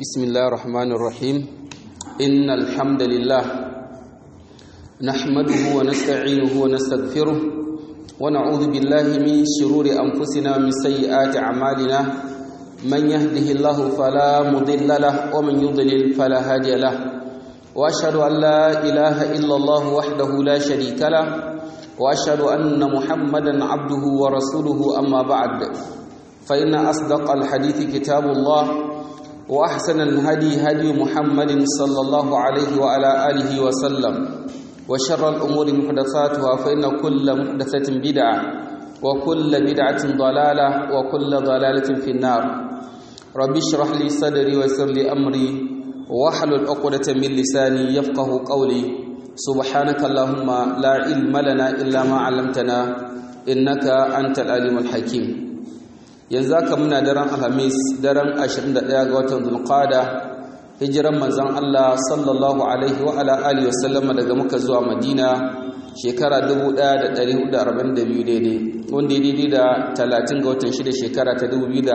بسم الله الرحمن الرحيم إن الحمد لله نحمده ونستعينه ونستغفره ونعوذ بالله من شرور أنفسنا ومن سيئات أعمالنا من يهده الله فلا مضل له ومن يضلل فلا هادي له وأشهد أن لا إله إلا الله وحده لا شريك له وأشهد أن محمدا عبده ورسوله أما بعد فإن أصدق الحديث كتاب الله وأحسن الهدي هدي محمد صلى الله عليه وعلى آله وسلم وشر الأمور محدثاتها فإن كل محدثة بدعة وكل بدعة ضلالة وكل ضلالة في النار رب اشرح لي صدري ويسر لي أمري واحلل عقدة من لساني يفقه قولي سبحانك اللهم لا علم لنا إلا ما علمتنا إنك أنت العليم الحكيم yanzu aka muna daren alhamis daren 21 ga watan zulqada hijiran manzon Allah sallallahu alaihi wa ala alihi wasallam daga muka zuwa madina shekara 1442 daidai wanda ya daidai da 30 ga watan 6 shekara ta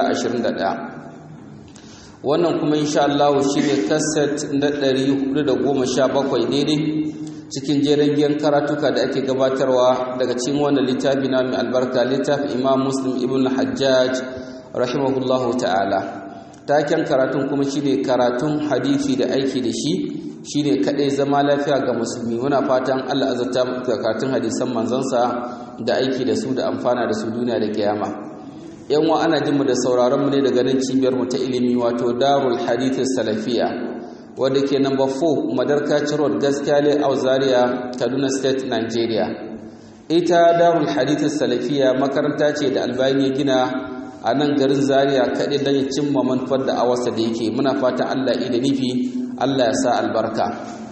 2021 wannan kuma insha Allah shine kaset na 417 daidai cikin jerin karatuka da ake gabatarwa daga cikin wannan littafi na mai albarka littafin imam muslim ibn hajjaj rahimahullahu ta'ala taken karatun kuma shine karatun hadisi da aiki da shi shine kadai zama lafiya ga musulmi muna fatan Allah azza ta karatun hadisan manzansa da aiki da su da amfana da su duniya da kiyama yan wa ana jin mu da sauraron mu ne daga nan cibiyar mu ta ilimi wato darul hadith salafiya wadda ke number 4 madarkaci road gaskiya a zaria kaduna state nigeria ita darul hadithin salafiya makaranta ce da albani ya gina a nan garin zaria kaɗai don ya cimma manufar da awarsa da yake muna fatan allah da nufi allah ya sa albarka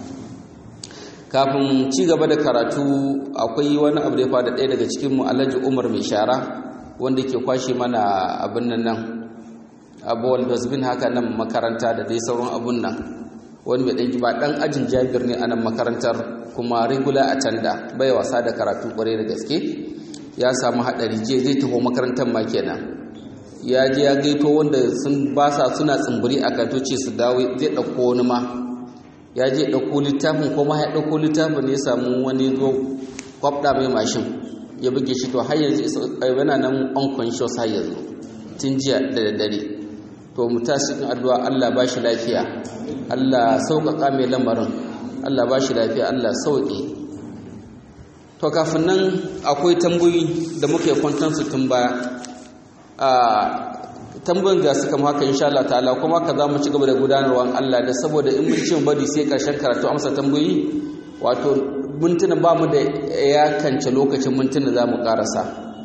kafin ci gaba da karatu akwai wani abu da ya fada ɗaya daga cikinmu alhaji umar mai shara wanda ke kwashe mana abin nan nan abuwal dosbin haka nan makaranta da dai sauran abun nan wani mai ɗanki ba ɗan ajin jabir ne a nan makarantar kuma rigula a tanda bai wasa da karatu ƙwarai da gaske ya samu haɗari je zai taho makarantar ma kenan ya je ya gaito wanda sun ba sa suna tsimbiri a katoci su dawo zai ɗauko wani ma ya je ɗauko littafin ko ma ya ɗauko littafin ya samu wani zo kwabɗa mai mashin ya buge shi to har yanzu yana nan unconscious har yanzu tun jiya da daddare to mu tashi cikin addu'a Allah ba shi lafiya Allah sauƙaƙa mai lamarin Allah ba shi lafiya Allah sauƙe to kafin nan akwai tambayoyi da muka yi kwanton su tun baya a tambayoyin ga suka haka insha Allah ta'ala kuma ka za mu ci gaba da gudanarwa Allah da saboda in mun ci bari sai karshen karatu amsa tambayoyi wato mintuna ba mu da ya kance lokacin mintuna za mu karasa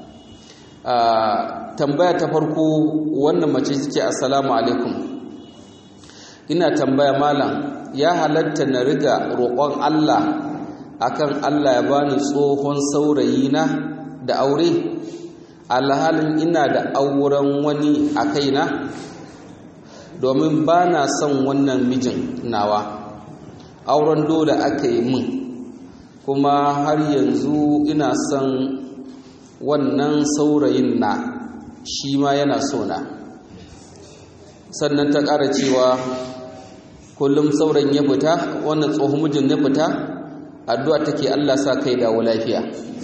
tambaya ta farko wannan mace ce assalamu alaikum ina tambaya malam ya halatta na riga roƙon Allah akan Allah ya bani tsohon saurayi na da aure alhalin ina da auren wani a kaina domin ba na son wannan mijin nawa auren dole aka yi min kuma har yanzu ina son wannan saurayin na shi ma yana sona sannan ta ƙara cewa kullum saurayin ya fita wannan tsohon mijin ya fita addu'a take Allah sa kai dawo lafiya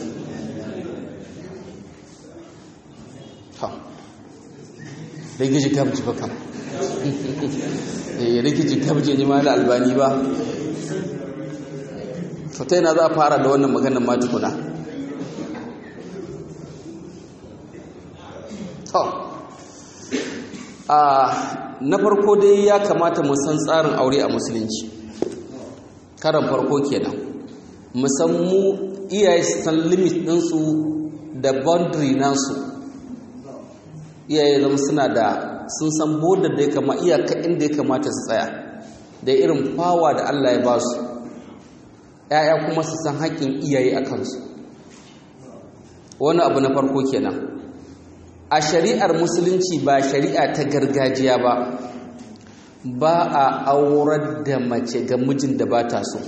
ha rigiji ta buci baka eh rigiji ta buci ni ma da albani ba to ta yana za a fara da wannan maganar ma tukuna a na farko dai ya kamata mu san tsarin aure a musulunci karan farko kenan mu san mu iyaye su san limit ɗinsu da boundary nasu iyaye zama suna da sun san border da ya kama iyaka inda ya kamata su tsaya da irin fawa da Allah ya ba su ‘ya'ya kuma su san haƙƙin iyaye a kansu wani abu na farko kenan a shari'ar musulunci ba shari'a ta gargajiya ba ba a aurar da mace ga mijin da ba ta so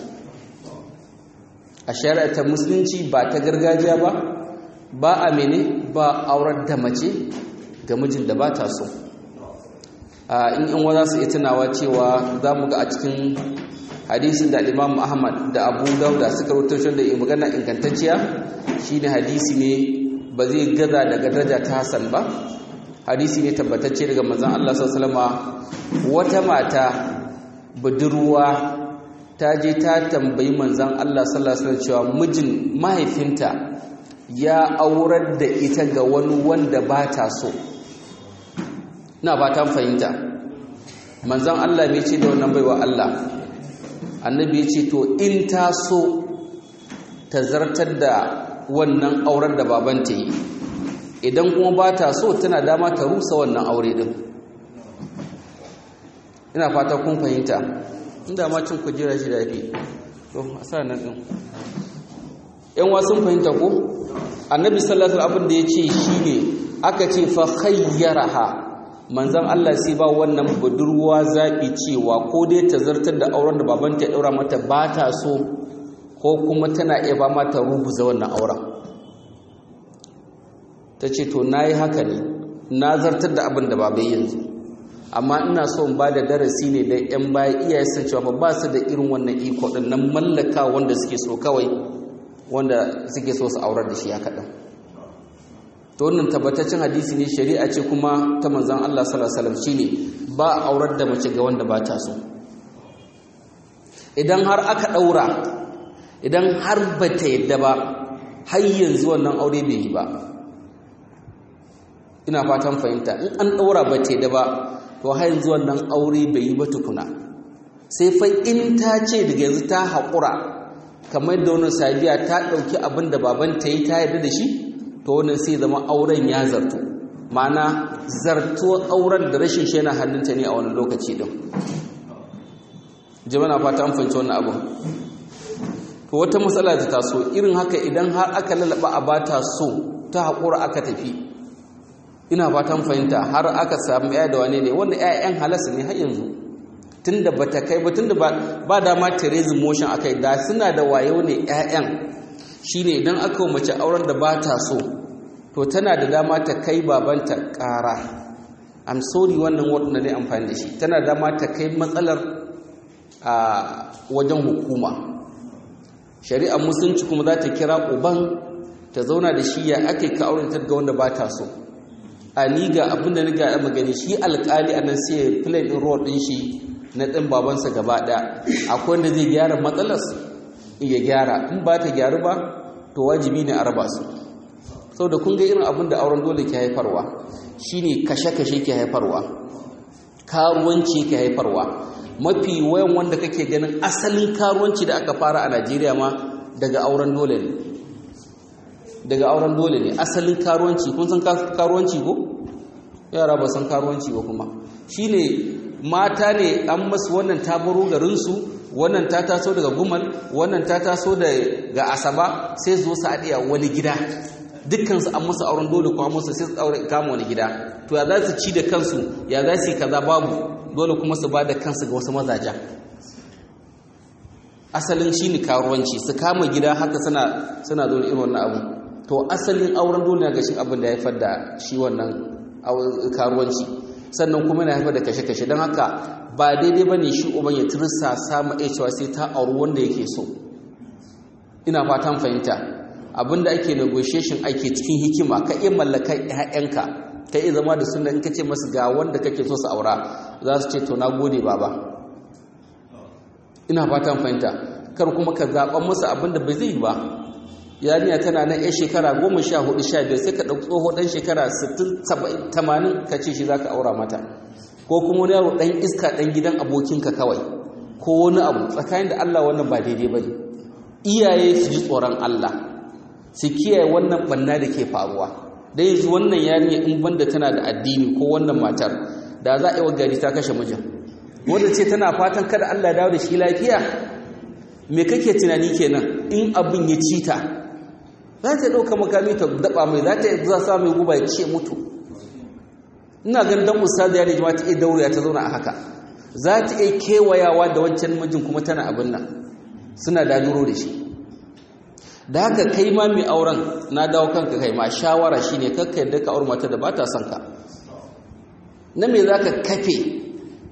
a shari'ar ta musulunci ba ta gargajiya ba ba a mene ba aurar da mace ga mijin da ba ta so in in wa za su iya tunawa cewa za mu ga a cikin hadisin da imam ahmad da abu dauda suka rubuta da magana ingantacciya shine hadisi ne ba zai gaza daga daraja ta hasan ba hadisi ne tabbatacce daga manzon Allah sallallahu alaihi wata mata budurwa ta je ta tambayi manzon Allah sallallahu alaihi cewa mijin mahaifinta ya aurar da ita ga wani wanda ba ta so ina ba ta fahimta manzon Allah bai ce da wannan baiwa Allah annabi ya ce to in ta so ta zartar da wannan auren da babanta yi idan kuma ba ta so tana dama ta rusa wannan aure din ina fata kun fahimta inda ma cin kujera shi da fi to a sa nan din yan wasun fahimta ko annabi sallallahu alaihi abin da ya ce shine aka ce fa khayyaraha manzon Allah sai ba wannan budurwa zabi cewa ko dai ta zartar da auren da babanta ya daura mata ba ta so ko kuma tana iya ba mata rubuza wannan auren ta ce to na yi haka ne na zartar da abin da babai yanzu amma ina so in ba da darasi ne da 'yan baya iyaye sun cewa ba su da irin wannan iko ɗin nan mallaka wanda suke so kawai wanda suke so su aurar da shi ya kaɗan to wannan tabbataccen hadisi ne shari'a ce kuma ta manzan Allah sallallahu alaihi wasallam shine ba aurar da mace ga wanda ba ta so idan har aka ɗaura idan har ba ta yadda ba har yanzu wannan aure bai yi ba ina fatan fahimta in an ɗaura ba ta yadda ba to har yanzu wannan aure bai yi ba tukuna sai fa in ta ce daga yanzu ta haƙura kamar da wani sabiya ta ɗauki abin da baban ta yi ta yarda da shi to wannan sai zama auren ya zarto ma'ana zarto auren da rashin shi yana hannunta ne a wani lokaci ɗin jama'a fata an fahimci wannan abin to wata matsala ta taso irin haka idan har aka lalaba a bata so ta haƙura aka tafi ina fatan fahimta har aka samu ya da wane ne wanda 'ya'yan halasa ne har yanzu tunda bata kai ba tunda ba dama Teresa motion akai da suna da wayo ne 'ya'yan shine idan aka yi mace auren da ba ta so to tana da dama ta kai babanta ƙara I'm sorry wannan wadda ne amfani da shi tana da dama ta kai matsalar a wajen hukuma shari'ar musulunci kuma za ta kira uban ta zauna da shi ya ake ka auren ta ga wanda ba ta so a ni ga abin da riga ya magani shi alkali a nan sai play din role din shi na ɗin babansa gaba ɗaya akwai wanda zai gyara matsalas ya gyara in ba ta gyaru ba to wajibi ne a raba su sau da kun ga irin abin da auren dole ke haifarwa shine kashe-kashe ke haifarwa karuwanci ke haifarwa mafi wayan wanda kake ganin asalin karuwanci da aka fara a najeriya ma daga auren dole ne daga auren dole ne asalin karuwanci kun san karuwanci ko yara ba san karuwanci ba kuma shine mata ne an masu wannan ta baro garinsu wannan ta taso daga gumal wannan ta taso daga asaba sai zo su haɗe wani gida dukkansu an musu auren dole kuma musu sai su kama wani gida to ya za su ci da kansu ya za su yi kaza babu dole kuma su ba da kansu ga wasu mazaja asalin shi ne karuwanci su kama gida haka suna suna zo irin wannan abu to asalin auren dole ga shi abin da ya haifar da shi wannan karuwanci sannan kuma yana haifar da kashe-kashe don haka ba daidai ba ne shi uban ya tursa samu iya cewa sai ta auri wanda yake so ina fatan fahimta abinda ake negotiation ake cikin hikima ka iya mallaka ƴaƴanka ka iya zama da suna in ka ce masu ga wanda kake so su aura za su ce to na gode baba ina fatan fahimta kar kuma ka zaɓan musu abinda bai zai yi ba yarinya tana nan yan shekara goma sha hudu sha biyar sai ka ɗauki tsoho ɗan shekara sittin tamanin ka ce shi za ka aura mata ko kuma wani yaro ɗan iska ɗan gidan abokinka kawai ko wani abu tsakanin da allah wannan ba daidai ba ne iyaye su ji tsoron allah su kiyaye wannan ɓanna da ke faruwa da yanzu wannan yarinya in banda tana da addini ko wannan matar da za a yi wa gari ta kashe mijin wanda ce tana fatan kada allah dawo da shi lafiya me kake tunani kenan in abin ya ci ta za ta ɗauka makami ta daɓa mai za ta za sa mai guba ya ce mutu ina ganin dan ustaz ya ne ta iya dauriya ta zauna a haka za ta iya kewayawa da wancan mijin kuma tana abin nan suna daduro da shi da haka kai ma mai auren na dawo kanka kai ma shawara shine kakka yadda ka aure mata da ba ta son ka na me za ka kafe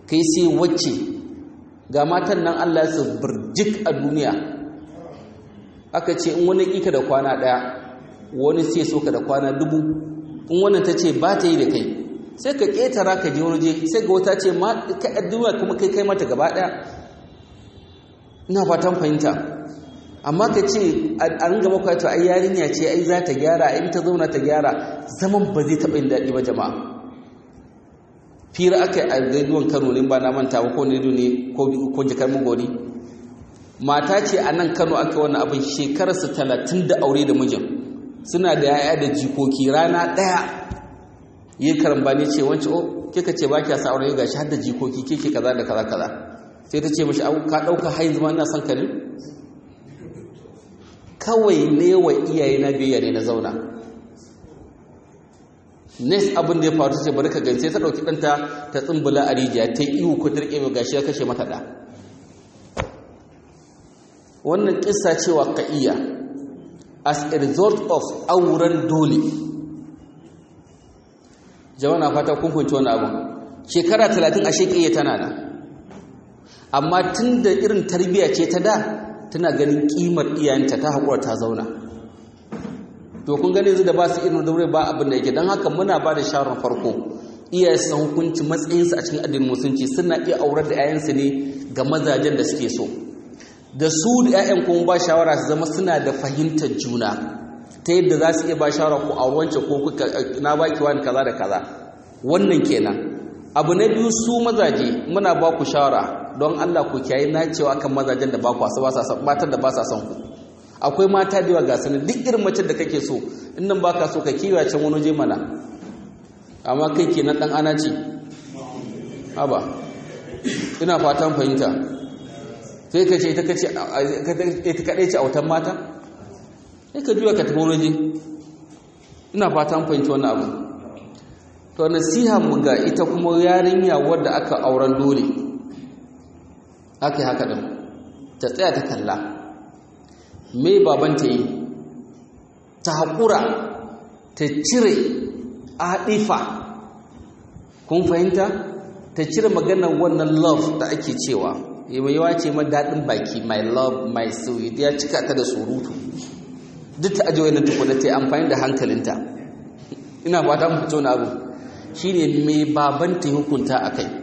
kai sai wacce ga matan nan Allah ya birjik a duniya aka ce in wani ƙika da kwana ɗaya wani sai so ka da kwana dubu in wannan ta ce ba ta yi da kai sai ka ƙetara ka je wani je sai ga wata ce ma ka duniya kuma kai kai mata gaba ɗaya ina fatan fahimta amma ka ce an gaba kwa to ai yarinya ce ai za ta gyara in ta zauna ta gyara zaman ba zai taɓa yin daɗi ba jama'a fira aka yi a rediyon kano ne ba na manta ba ko ne ne ko jikar mugori mata ce a nan kano aka wani abin shekararsa talatin da aure da mijin suna da yaya da jikoki rana ɗaya yi karambani ce wancan o kika ce ba kya sa aure ga shi har da jikoki kike kaza da kaza kaza sai ta ce mashi ka ɗauka hain zama ina son ka ne kawai ne wa iyaye na biyayya ne na zauna next abin da ya faru ce bari ka gani sai ta ɗauki ɗanta ta tsumbula a rijiya ta yi ihu ko dirke mai gashi ya kashe mata ɗa wannan ƙisa cewa ka iya as a result of auren dole jama'a na fata kun fahimci wani abu shekara talatin a shekiyya tana nan amma tun da irin tarbiyya ce ta da tana ganin ƙimar iyayenta ta haƙura ta zauna to kun gane yanzu da ba su irin daure ba abin da yake don haka muna ba da shawarar farko iyaye su hukunci matsayinsu a cikin addinin musulunci suna iya aurar da 'ya'yansu ne ga mazajen da suke so da su da 'ya'yan kuma ba shawara su zama suna da fahimtar juna ta yadda za su iya ba shawara ko a wance ko na baki wani kaza da kaza wannan kenan abu na biyu su mazaje muna ba ku shawara don Allah ku kiyaye na cewa kan mazajen da ba ku ba sa son matan da ba sa son ku akwai mata da yawa ga sanin duk irin mace da kake so in nan baka so ka kiwa can wani je mana amma kai kenan dan ana ce haba ina fatan fahimta sai ka ce ita kace ita kadai ce autan mata sai ka juya ka tafi wani je ina fatan fahimta wannan abu to nasiha mu ga ita kuma yarinya wadda aka auren dole aka yi haka din ta tsaya ta kalla me babanta yi ta haƙura ta cire aɗifa kun fahimta ta cire maganar wannan love da ake cewa mai yawa ce ma daɗin baki my love my sweet ya cika ta da surutu duk ta ajiye wannan tukuna ta yi amfani da hankalinta ina ba ta mutu wani abu shi ne mai babanta hukunta a kai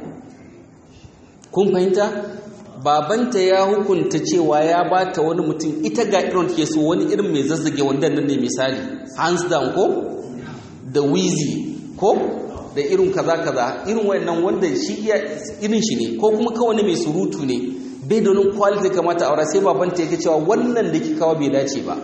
kun fahimta babanta ya hukunta cewa ya ba ta wani mutum ita ga irin ke so wani irin mai zazzage wanda nan ne misali hands down ko da wheezy ko da irin kaza kaza irin wannan wanda shi iya irin shi ne ko kuma kawai mai surutu ne bai da wani quality kamata aure sai babanta yake cewa wannan da kika kawo bai dace ba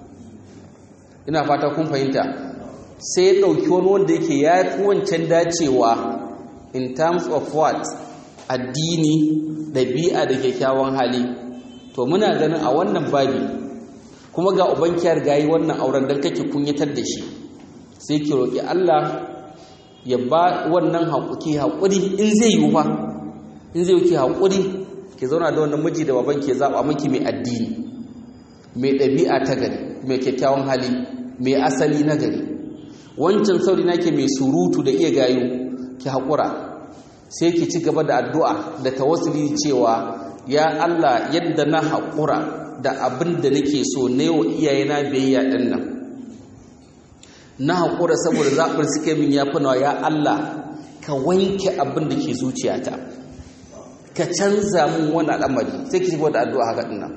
ina fata kun fahimta sai ya dauki wani wanda yake ya fi wancan dacewa in terms of what addini ɗabi'a da kyakkyawan hali to muna ganin a wannan babi kuma ga ubankiyar gayi wannan auren don kake kunyatar da shi sai ki roƙi Allah ya ba wannan haƙuki haƙuri in zai yi fa in zai yi haƙuri ki zauna da wannan miji da baban ke zaɓa miki mai addini mai ɗabi'a ta gari mai kyakkyawan hali mai asali na gari wancan sauri nake mai surutu da iya gayu ki haƙura sai ki ci gaba da addu'a da tawassuli cewa ya Allah yadda na haƙura da abin da nake so na yau iyayena biyayya ɗin nan na haƙura saboda zaɓin suke min ya fi nawa ya Allah ka wanke abin da ke zuciyata ka canza mun wani al'amari sai ki ci gaba da addu'a haka ɗin nan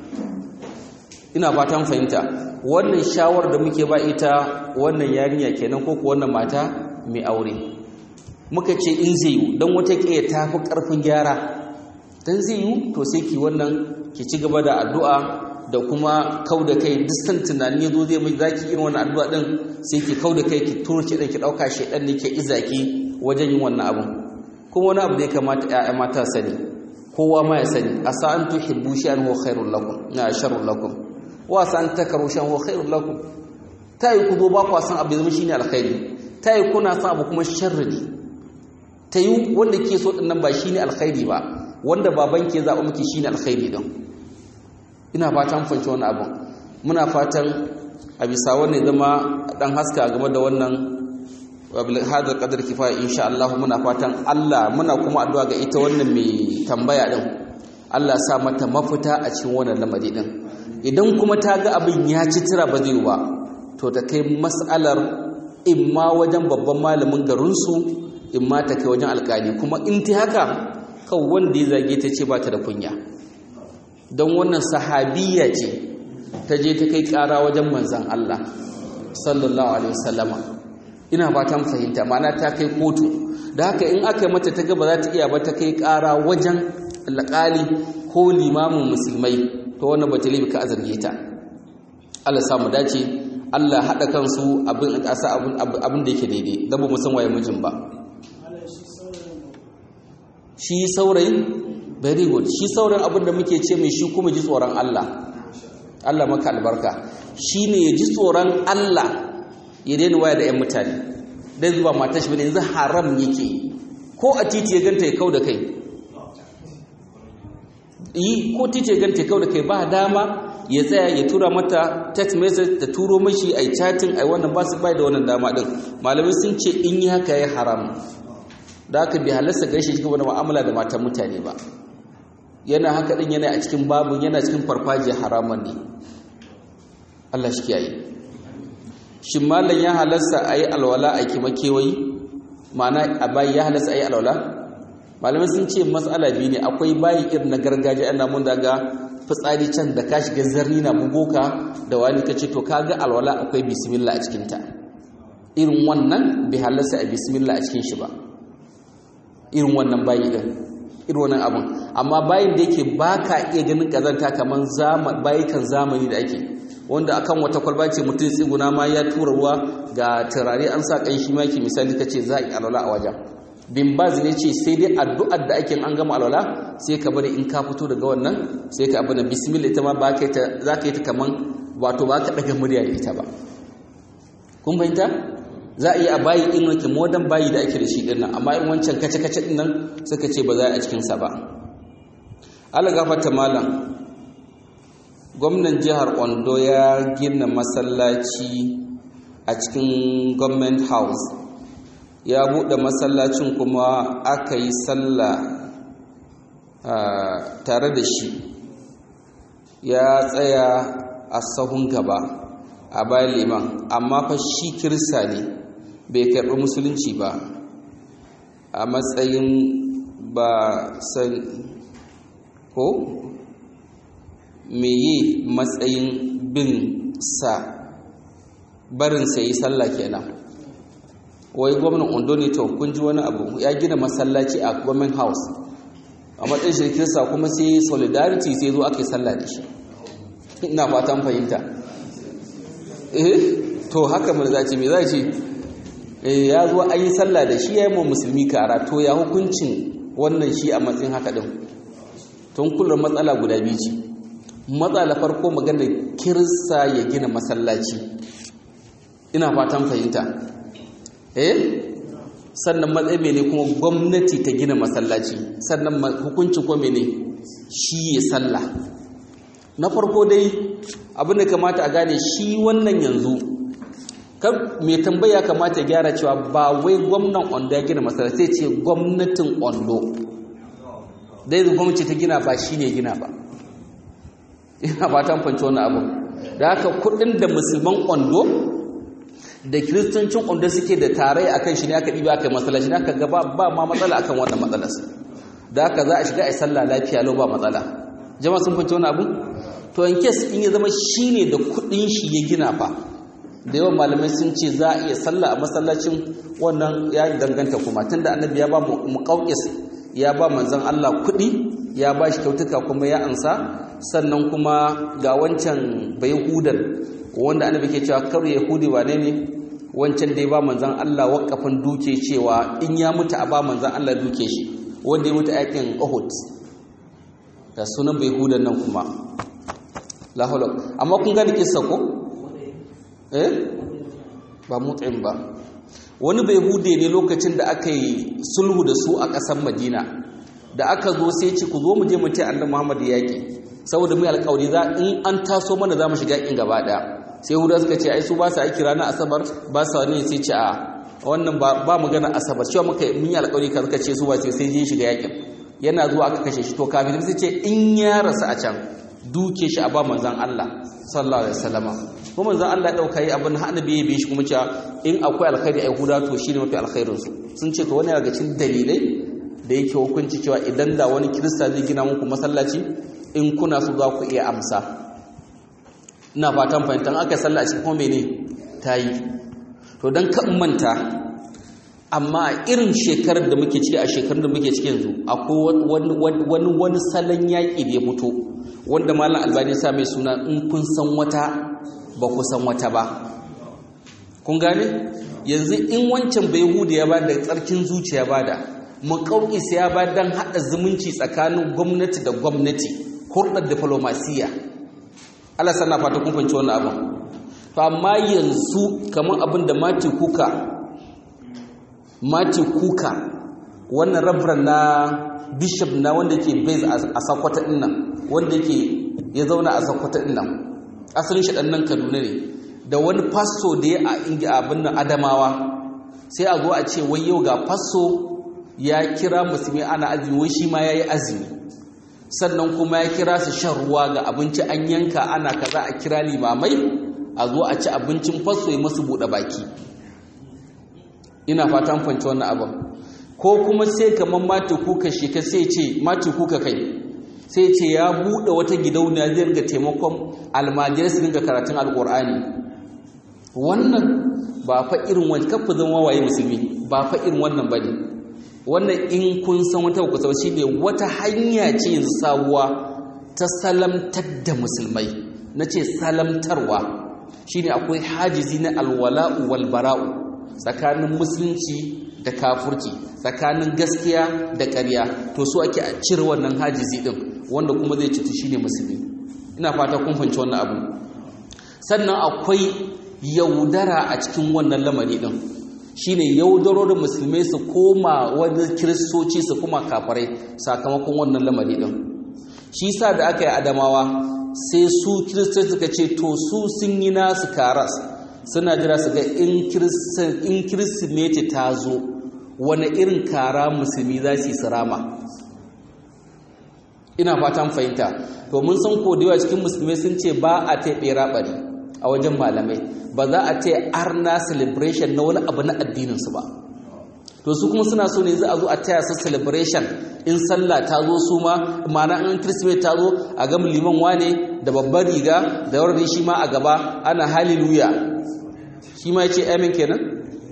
ina fatan fahimta wannan shawar da muke ba ita wannan yarinya kenan ko wannan mata mai aure muka ce in zai yi don wata ƙiya ta fi ƙarfin gyara don zai yi to sai ki wannan ki ci gaba da addu'a da kuma kau da kai distant tunani ya zo zai mai zaki irin wannan addu'a ɗin sai ki kau da kai ki turce ɗin ki ɗauka shi ɗan ne ke izaki wajen yin wannan abin kuma wani abu da ya kamata ‘ya'ya mata sani kowa ma ya sani a sa'an tuhibbu sha'an huwa khairul lakum na sharrul lakum wa sa'an takaru sha'an huwa khairul lakum ta yi ku zo ba ku san abu zama shine alkhairi ta yi kuna san abu kuma sharri ne ta yi wanda ke so ɗinnan ba shi ne alkhairi ba wanda baban ke zaɓa miki shi ne alkhairi ɗin ina fatan fanci wani abin muna fatan a bisa wannan zama ɗan haska game da wannan wa bil hadha qadar kifaya insha Allah muna fatan Allah muna kuma addu'a ga ita wannan mai tambaya din Allah sa mata mafita a cikin wannan lamari din idan kuma ta ga abin ya ci tira ba zai ba to ta kai mas'alar imma wajen babban malamin garinsu imma ta kai wajen alkali kuma in ta haka kan wanda ya zage ta ce ba ta da kunya don wannan sahabiya ce ta je ta kai kara wajen manzan Allah sallallahu alaihi wasallama ina fatan fahimta ma'ana ta kai kotu da haka in aka yi mata ta gaba za ta iya ba ta kai kara wajen alƙali ko limamin musulmai to wannan bata libi ka azarge ta Allah samu dace Allah haɗa kansu abin asa abin da yake daidai dan ba mu san waye mijin ba shi saurayin very good shi saurayin abin da muke ce mai shi kuma ji tsoron Allah Allah maka albarka shine ya ji tsoron Allah ya daina waya da 'yan mutane dan zuba matar shi bane yanzu haram yake ko a titi ya ganta ya kau da kai yi ko titi ya ganta ya kau da kai ba dama ya tsaya ya tura mata text message da turo mashi ai chatting ai wannan ba su bai da wannan dama din malamai sun ce in yi haka ya haram da haka bai halarsa gaishe shi da mu'amala da matan mutane ba yana haka din yana a cikin babu yana cikin farfajiya haraman ne Allah shi kiyaye shin malam ya halarsa ayi alwala a kima kewayi ma'ana a bayi ya halarsa ayi alwala malamai sun ce matsala biyu ne akwai bayi irin na gargajiya ana mun daga fitsari can da ka shiga zarni na bugoka da wani ka ce to kaga alwala akwai bismillah a cikinta irin wannan bai halarsa a bismillah a cikin shi ba irin wannan bayi din irin wannan abun amma bayin da yake baka iya ganin kazanta kaman zaman bayikan zamani da ake wanda akan wata kwalba ce mutum tsiguna ma ya tura ruwa ga turare an sa kai shi ma yake misali kace za a yi alwala a wajen bin baz ne ce sai dai addu'ar da ake an gama alwala sai ka bari in ka fito daga wannan sai ka abuna bismillah ita ma ba ka ta za ka yi ta kaman wato ba ka daga murya da ita ba kun fahimta za a yi a bayi in wake modern bayi da ake da shi dinnan amma in wancan kace-kace dinnan suka ce ba za a cikinsa ba ala gafata malam gwamnan jihar ondo ya gina masallaci a cikin government house ya buɗe masallacin kuma aka yi sallah tare da shi ya tsaya a sahun gaba a bayan liman amma fa shi kirista ne bai karɓi musulunci ba a matsayin ba san ko meye matsayin bin sa barin sa yi sallah kenan wai gwamnan ondo ne to kun ji wani abu ya gina masallaci a government house a matsayin shi kirista kuma sai solidarity sai zo aka yi sallah da shi ina fatan fahimta eh to haka mun zaci me za ce ya zo an yi sallah da shi ya yi musulmi kara to ya hukuncin wannan shi a matsayin haka din tun kullum matsala guda biyu ce matsala farko magana kirsa ya gina masallaci ina fatan fahimta eh sannan matsayi mene kuma gwamnati ta gina masallaci sannan hukuncin kuma mene shi ya sallah na farko dai abin da kamata a gane shi wannan yanzu mai tambaya kamata gyara cewa ba wai gwamnan ondo ya gina masara sai ce gwamnatin ondo dai da gwamnati ta gina ba shi ne gina ba ina fatan fanci wani abu da haka kudin da musulman ondo da kiristancin ondo suke da tarai akan shi ne aka ɗiba aka yi matsala shi ne aka gaba ba ma matsala akan wannan matsalas da haka za a shiga a sallah lafiya lau ba matsala jama'a sun fanci wani abu to in kes in ya zama shi ne da kudin shi ya gina fa da yawan malamai sun ce za a iya sallah a masallacin wannan ya danganta kuma tunda annabi ya ba mu kauƙis ya ba manzon Allah kuɗi ya ba shi kyautuka kuma ya ansa sannan kuma ga wancan bai hudan wanda annabi ke cewa kar yahudi wane ne wancan da ya ba manzon Allah wakafin duke cewa in ya mutu a ba manzon Allah duke shi wanda ya mutu a yakin Uhud da sunan bai hudan nan kuma la amma kun gani kissa ko eh ba mut'im ba wani bai hude ne lokacin da aka yi sulhu da su a ƙasar madina da aka zo sai ce ku zo mu je mu ce annabi muhammad yaƙi saboda mu alƙawari za in an taso mana za mu shiga yaƙin gaba ɗaya sai huda suka ce ai su ba su aiki ranar asabar ba su wani sai ce a wannan ba magana asabar cewa muka mun yi alƙawari ka zaka ce su ba sai sai je shiga yakin yana zuwa aka kashe shi to kafin sai ce in ya rasu a can duke shi a ba manzon Allah sallallahu alaihi wasallama ko manzon Allah dauka yi abin annabi ya bi shi kuma cewa in akwai alkhairi ai huda to shine mafi alkhairin su sun ce to wani daga cikin dalilai da yake hukunci cewa idan da wani kirista zai gina muku masallaci in kuna so za ku iya amsa ina fatan fahimtar aka sallah a cikin kuma mene ta yi to don kan manta amma irin shekarar da muke ciki a shekarun da muke ciki yanzu akwai wani wani salon yaƙi da ya fito wanda malam albani sa mai suna in kun san wata ba ku san wata ba kun gane yanzu in wancan bai hudu ya ba da tsarkin zuciya ba da makauƙis ya ba don haɗa zumunci tsakanin gwamnati da gwamnati hurɗar diflomasiya Allah sana fata kun fahimci wannan abin to amma yanzu kamar abin da Mati Kuka Mati Kuka wannan rabran na bishop na wanda ke base a Sokoto din nan wanda yake ya zauna a Sokoto din nan asalin shi nan Kaduna ne da wani pastor da ya a inga abin nan Adamawa sai a zo a ce wai yau ga pastor ya kira musulmi ana azumi wai shi ma yayi azumi sannan kuma ya kira su shan ruwa ga abinci an yanka ana kaza a kira limamai a zo a ci abincin faso ya masu buɗe baki ina fatan fanci wannan abin ko kuma sai kamar mati kuka shi ka sai ce mati kuka kai sai ce ya buɗe wata gidauniya zai ringa taimakon almajirai su ringa karatun alƙur'ani wannan ba fa irin wani kafa zama waye musulmi ba fa irin wannan ba ne wannan in kun san wata ku sau shi ne wata hanya ce yanzu sabuwa ta salamtar da musulmai na ce salamtarwa shi ne akwai hajizi na alwala'u walbara'u tsakanin musulunci da kafurci tsakanin gaskiya da ƙarya to so ake a cire wannan hajizi ɗin wanda kuma zai cutu shi ne musulmi ina fata kun fahimci wannan abu sannan akwai yaudara a cikin wannan lamari ɗin shine yaudaro da musulmai su koma wani kiristoci su kuma kafarai sakamakon wannan lamari din shi sa da aka yi adamawa sai su kiristoci suka ce to su sun yi nasu karas suna jira su ga in kirsimeti ta zo wani irin kara musulmi za su yi sirama ina fatan fahimta to mun san kodewa cikin musulmai sun ce ba a taɓe raɓari a wajen malamai ba za a ce arna celebration na wani abu na addininsu ba to su kuma suna so ne za a zo a taya su celebration in sallah ta zo su ma mana an kirsimeti ta zo a gama liman wane da babbar riga da yawar shi ma a gaba ana hallelujah shi ma ya ce amin kenan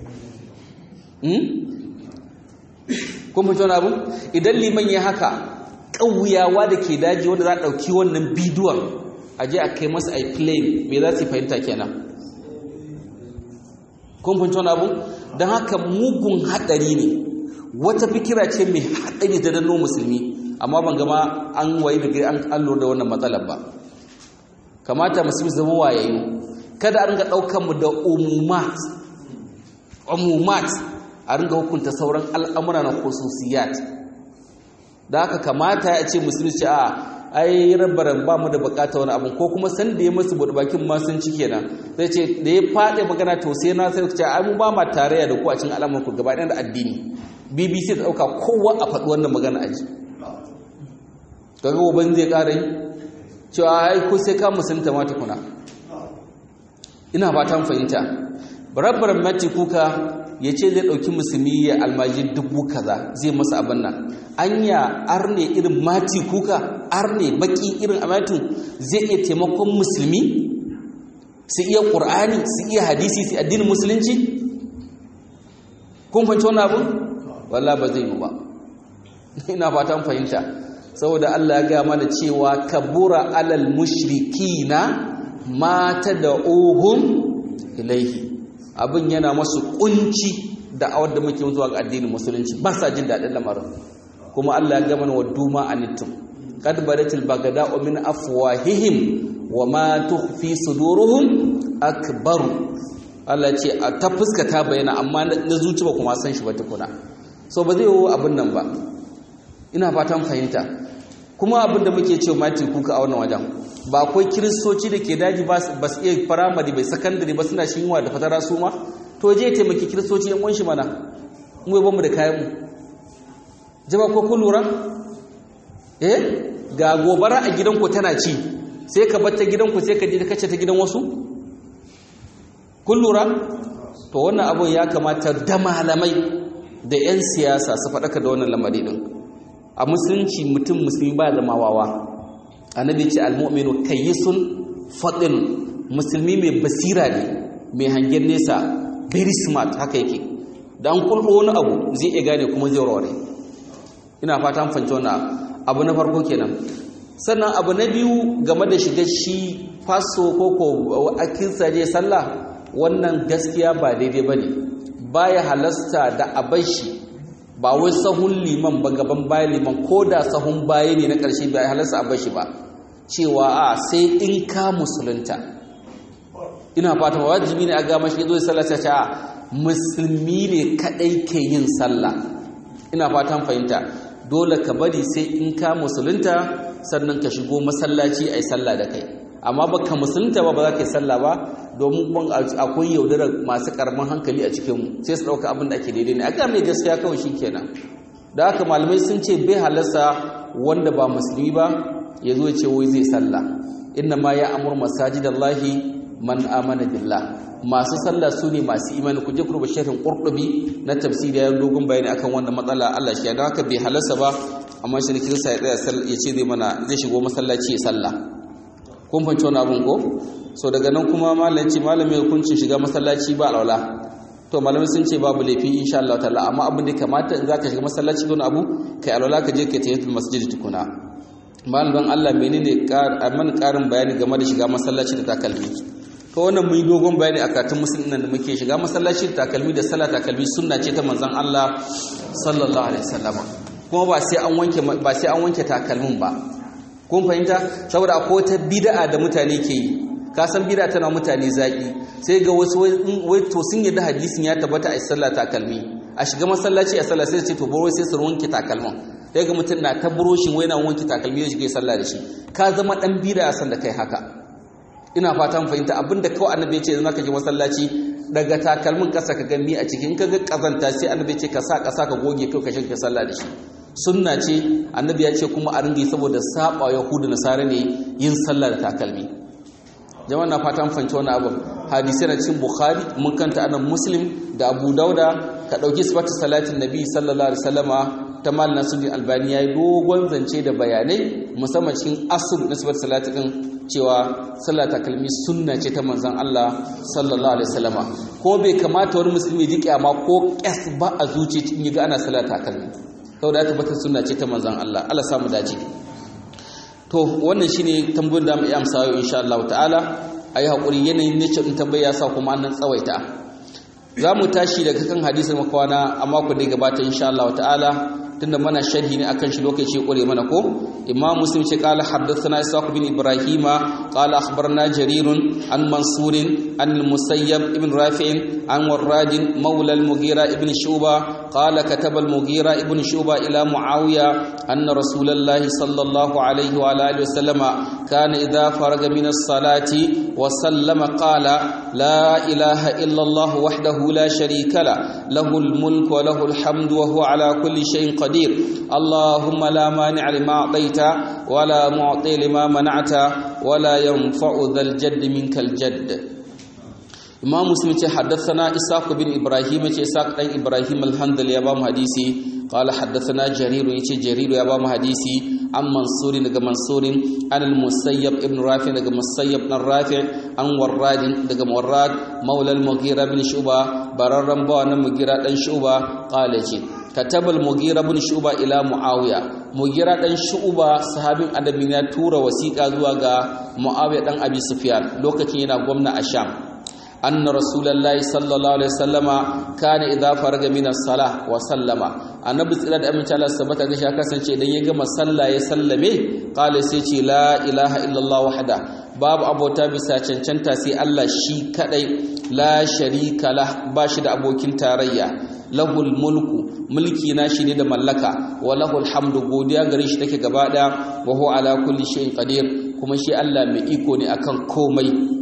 kun fito wani abu idan liman ya haka ƙauyawa da ke daji wanda za a ɗauki wannan bidiyon a je a kai masa a play me za su fahimta kenan kun fahimci wani abu don haka mugun haɗari ne wata fikira ce mai haɗari da danno musulmi amma ban gama an wayi da an lura da wannan matsalar ba kamata musulmi zama wayayyu kada a ringa ɗaukar mu da umumat umumat a ringa hukunta sauran al'amura na khususiyat da haka kamata ya ce musulmi ce a ai rabbaran ba mu da bukata wani abu ko kuma san da ya masu bude bakin ma sun ci kenan sai ce da ya fade magana to sai na sai ce ai mu ba ma tarayya da ku a cikin al'amuran ku gaba da addini BBC ta dauka kowa a faɗi wannan magana aji kaga goban zai ƙara yi cewa ai ko sai ka musulunta ma tukuna ina fatan fahimta rabbaran mati kuka ya ce zai ɗauki musulmi ya almaji dubu kaza zai masa abin nan anya arne irin mati kuka arne baki irin amatin zai iya taimakon musulmi su iya ƙur'ani su iya hadisi su addinin musulunci kun fahimci wani abu walla ba zai yi ba ina fatan fahimta saboda Allah ya gaya mana cewa kabura alal mushrikina mata da ohun ilaihi abin yana masu kunci da awar da muke zuwa ga addinin musulunci ba sa jin daɗin lamarin kuma Allah ya gama wa duma anittum qad badatil bagada'u min afwahihim wa ma tukhfi suduruhum akbar Allah ce a ta fuska ta bayyana amma na zuci ba kuma san shi ba tukuna so ba zai yi abin nan ba ina fatan fahimta kuma abin da muke cewa mati kuka a wannan wajen ba akwai kiristoci da ke daji ba su iya firamare bai sakandare ba suna shi yiwa da fatara su ma to je taimaki kiristoci yan shi mana mu ba mu da kayan mu jama ko kun lura eh ga gobara a gidanku tana ci sai ka bar ta gidanku sai ka je ka kace ta gidan wasu kun lura to wannan abun ya kamata da malamai da 'yan siyasa su faɗaka da wannan lamari ɗin a musulunci mutum musulmi ba zama wawa annabi ce almu'minu kayyisun fadin musulmi mai basira ne mai hangen nesa very smart haka yake da an kulɓo wani abu zai iya gane kuma zai warware ina fata an fanci wannan abu na farko kenan sannan abu na biyu game da shiga shi faso ko ko akinsa je sallah wannan gaskiya ba daidai ba ne baya halasta da abashi ba wai sahun liman ba gaban bayan liman ko da sahun baya ne na ƙarshe ba ya halasta abashi ba cewa a sai in ka musulunta ina fata wajibi ne a ga mashi zo sallah ta ce a musulmi ne kadai ke yin sallah ina fatan fahimta dole ka bari sai in ka musulunta sannan ka shigo masallaci ai sallah da kai amma baka musulunta ba ba za ka yi sallah ba domin kuma akwai yaudarar masu karamin hankali a cikinmu sai su ɗauka abin da ake daidai ne a ga mai gaskiya kawai shi kenan da haka malamai sun ce bai halasta wanda ba musulmi ba ya zo ce wai zai sallah inna ma ya amur masajidallahi man amana billah masu sallah su ne masu imani ku je ku rubuta sharhin qurtubi na tafsiri ya dogon bayani akan wannan matsala Allah shi da haka bai halasta ba amma shi kirista ya tsaya ya ce zai mana zai shigo masallaci ya sallah kun fahimci wani abin ko so daga nan kuma malamci malamin hukuncin shiga masallaci ba alwala to malamai sun ce babu laifi insha Allah ta'ala amma abin da kamata in zaka shiga masallaci don abu kai alwala ka je kai tahiyatul masjid tukuna malamin Allah menene man karin bayani game da shiga masallaci da takalmi to wannan mun yi dogon bayani a katun musulmin nan da muke shiga masallaci da takalmi da sallah takalmi sunna ce ta manzon Allah sallallahu alaihi wasallam kuma ba sai an wanke ba sai an wanke takalmin ba kun fahimta saboda akwai wata bid'a da mutane ke yi ka san bid'a tana mutane zaki sai ga wasu wai to sun yadda hadisin ya tabbata a sallah takalmi a shiga masallaci a sallah sai ce to baro sai su wanke takalmin sai ga mutum na ta buroshin wai na wanke takalmi ya shiga sallah da shi ka zama dan bid'a san da kai haka ina fatan fahimta abinda kawai annabi ya ce zama ka je masallaci daga takalmin kasa ka gami a cikin ka ga kazanta sai annabi ya ce ka sa kasa ka goge kai ka shiga sallah da shi sunna ce annabi ya ce kuma a ringa saboda saba yahudu nasara ne yin sallah da takalmi jama'a na fatan fahimci wani abu hadisi na cikin bukhari mun kanta anan muslim da abu dauda ka dauki sifatu salatin nabi sallallahu alaihi wasallama ta mal nasuddin albani yayi dogon zance da bayanai musamman cikin asul na sifatu salatin din cewa sallah takalmi sunna ce ta manzon Allah sallallahu alaihi wasallama ko bai kamata wani musulmi ji kyama ko kyas ba a zuci in ga ana sallah takalmi saboda ya tabbata sunna ce ta manzon Allah Allah samu dace to wannan shine tambayoyin da mu yi amsa yau insha Allah ta'ala ayi hakuri yanayin nace din tambaya sa kuma annan tsawaita za mu tashi daga kan hadisin makwana a mako da gabata insha Allah ta'ala tunda mana sharhi ne akan shi lokaci kure mana ko imam muslim ce qala haddathana isaq bin ibrahima qala akhbarna jarir an mansur an musayyab ibn rafi' an warrad mawla al-mughira ibn shuba qala kataba al-mughira ibn shuba ila muawiya anna rasulullah sallallahu alayhi wa alihi wasallama kana idha faraga min as-salati wa sallama qala la ilaha illa allah wahdahu la sharika la lahu al-mulku wa lahu al-hamdu wa huwa ala kulli shay'in قدير اللهم لا مانع لما أعطيت ولا معطي لما منعت ولا ينفع ذا الجد منك الجد إمام مسلم حدثنا إساق بن إبراهيم إساق بن إبراهيم الحمد لله أبام حديثي قال حدثنا جرير يتي جرير يا أبام حديثي عن منصور نجا منصور عن المسيب ابن رافع نجا مسيب بن رافع عن وراد نجا وراد مولى المغيرة بن شعبة بررن بوانا مغيرة بن شعبة قال جي كتب المغيرة بن شعبة إلى معاوية مغيرة بن شعبة صحابي annabi ya tura wasiƙa zuwa ga Muawiya dan Abi Sufyan lokacin yana gwamna a Sham anna rasulullahi sallallahu alaihi wasallama kana idza faraga min as-salah wa sallama annabi tsira da amince Allah sabata ga shi kasance idan ya gama sallah ya sallame qala sai ce la ilaha illallah wahda babu abota bisa cancanta sai Allah shi kadai la sharika lah ba shi da abokin tarayya lahul mulku mulki na shi ne da mallaka wa lahul hamdu godiya gare shi take gaba daya wa huwa ala kulli shay'in qadir kuma shi Allah mai iko ne akan komai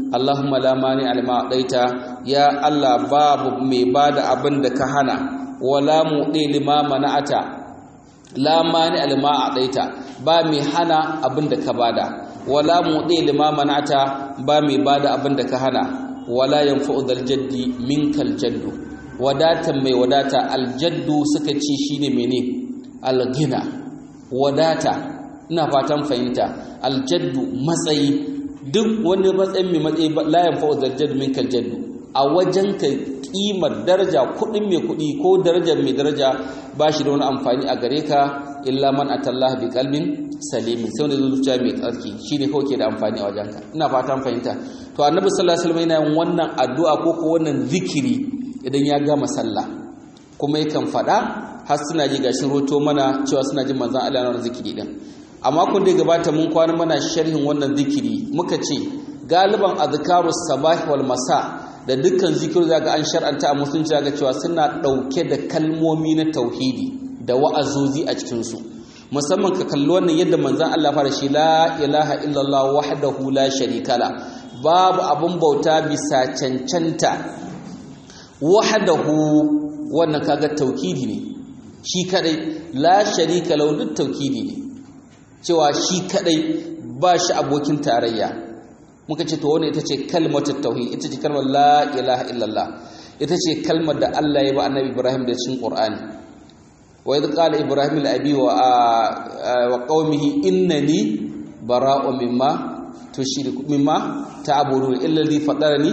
Allahumma la mani alma daita ya Allah babu mai bada abin da ka hana wala muɗe lima mana'ata la mani alma daita ba mai hana abin da ka bada wala muɗe lima mana'ata ba mai bada abin da ka hana wala yanfa'u dal jaddi minkal jaddu wadatan mai wadata aljaddu suka ce shine mene algina wadata ina fatan fahimta aljaddu matsayi duk wani matsayin mai matsayi layan fa'o zarjad min kaljaddu a wajen ka kimar daraja kudin mai kudi ko darajar mai daraja ba shi da wani amfani a gare ka illa man atallah bi qalbin salimin sai wanda zuciya mai tsarki shine kawai ke da amfani a wajen ka ina fatan fahimta to annabi sallallahu alaihi wasallam yana yin wannan addu'a ko ko wannan zikiri idan ya gama sallah kuma yakan fada har suna ji gashin roto mana cewa suna jin manzon Allah na zikiri din a makon da ya gabata mun kwana mana sharhin wannan zikiri muka ce galiban azkarus sabah wal masa da dukkan zikiri zaka an shar'anta a musulunci zaka cewa suna dauke da kalmomi na tauhidi da wa'azozi a cikin su musamman ka kalli wannan yadda manzon Allah fara shi la ilaha illallah wahdahu la sharika la babu abun bauta bisa cancanta wahdahu wannan kaga tauhidi ne shi kadai la sharika lahu duk tauhidi ne cewa shi kadai ba shi abokin tarayya muka ce to wannan ita ce kalmatul tauhid ita ce kalmar la ilaha illallah ita ce kalmar da Allah ya ba annabi Ibrahim da cikin Qur'ani wa idh qala ibrahim li abi wa wa qaumihi innani bara'u mimma tushriku mimma ta'budun illa alladhi fatarani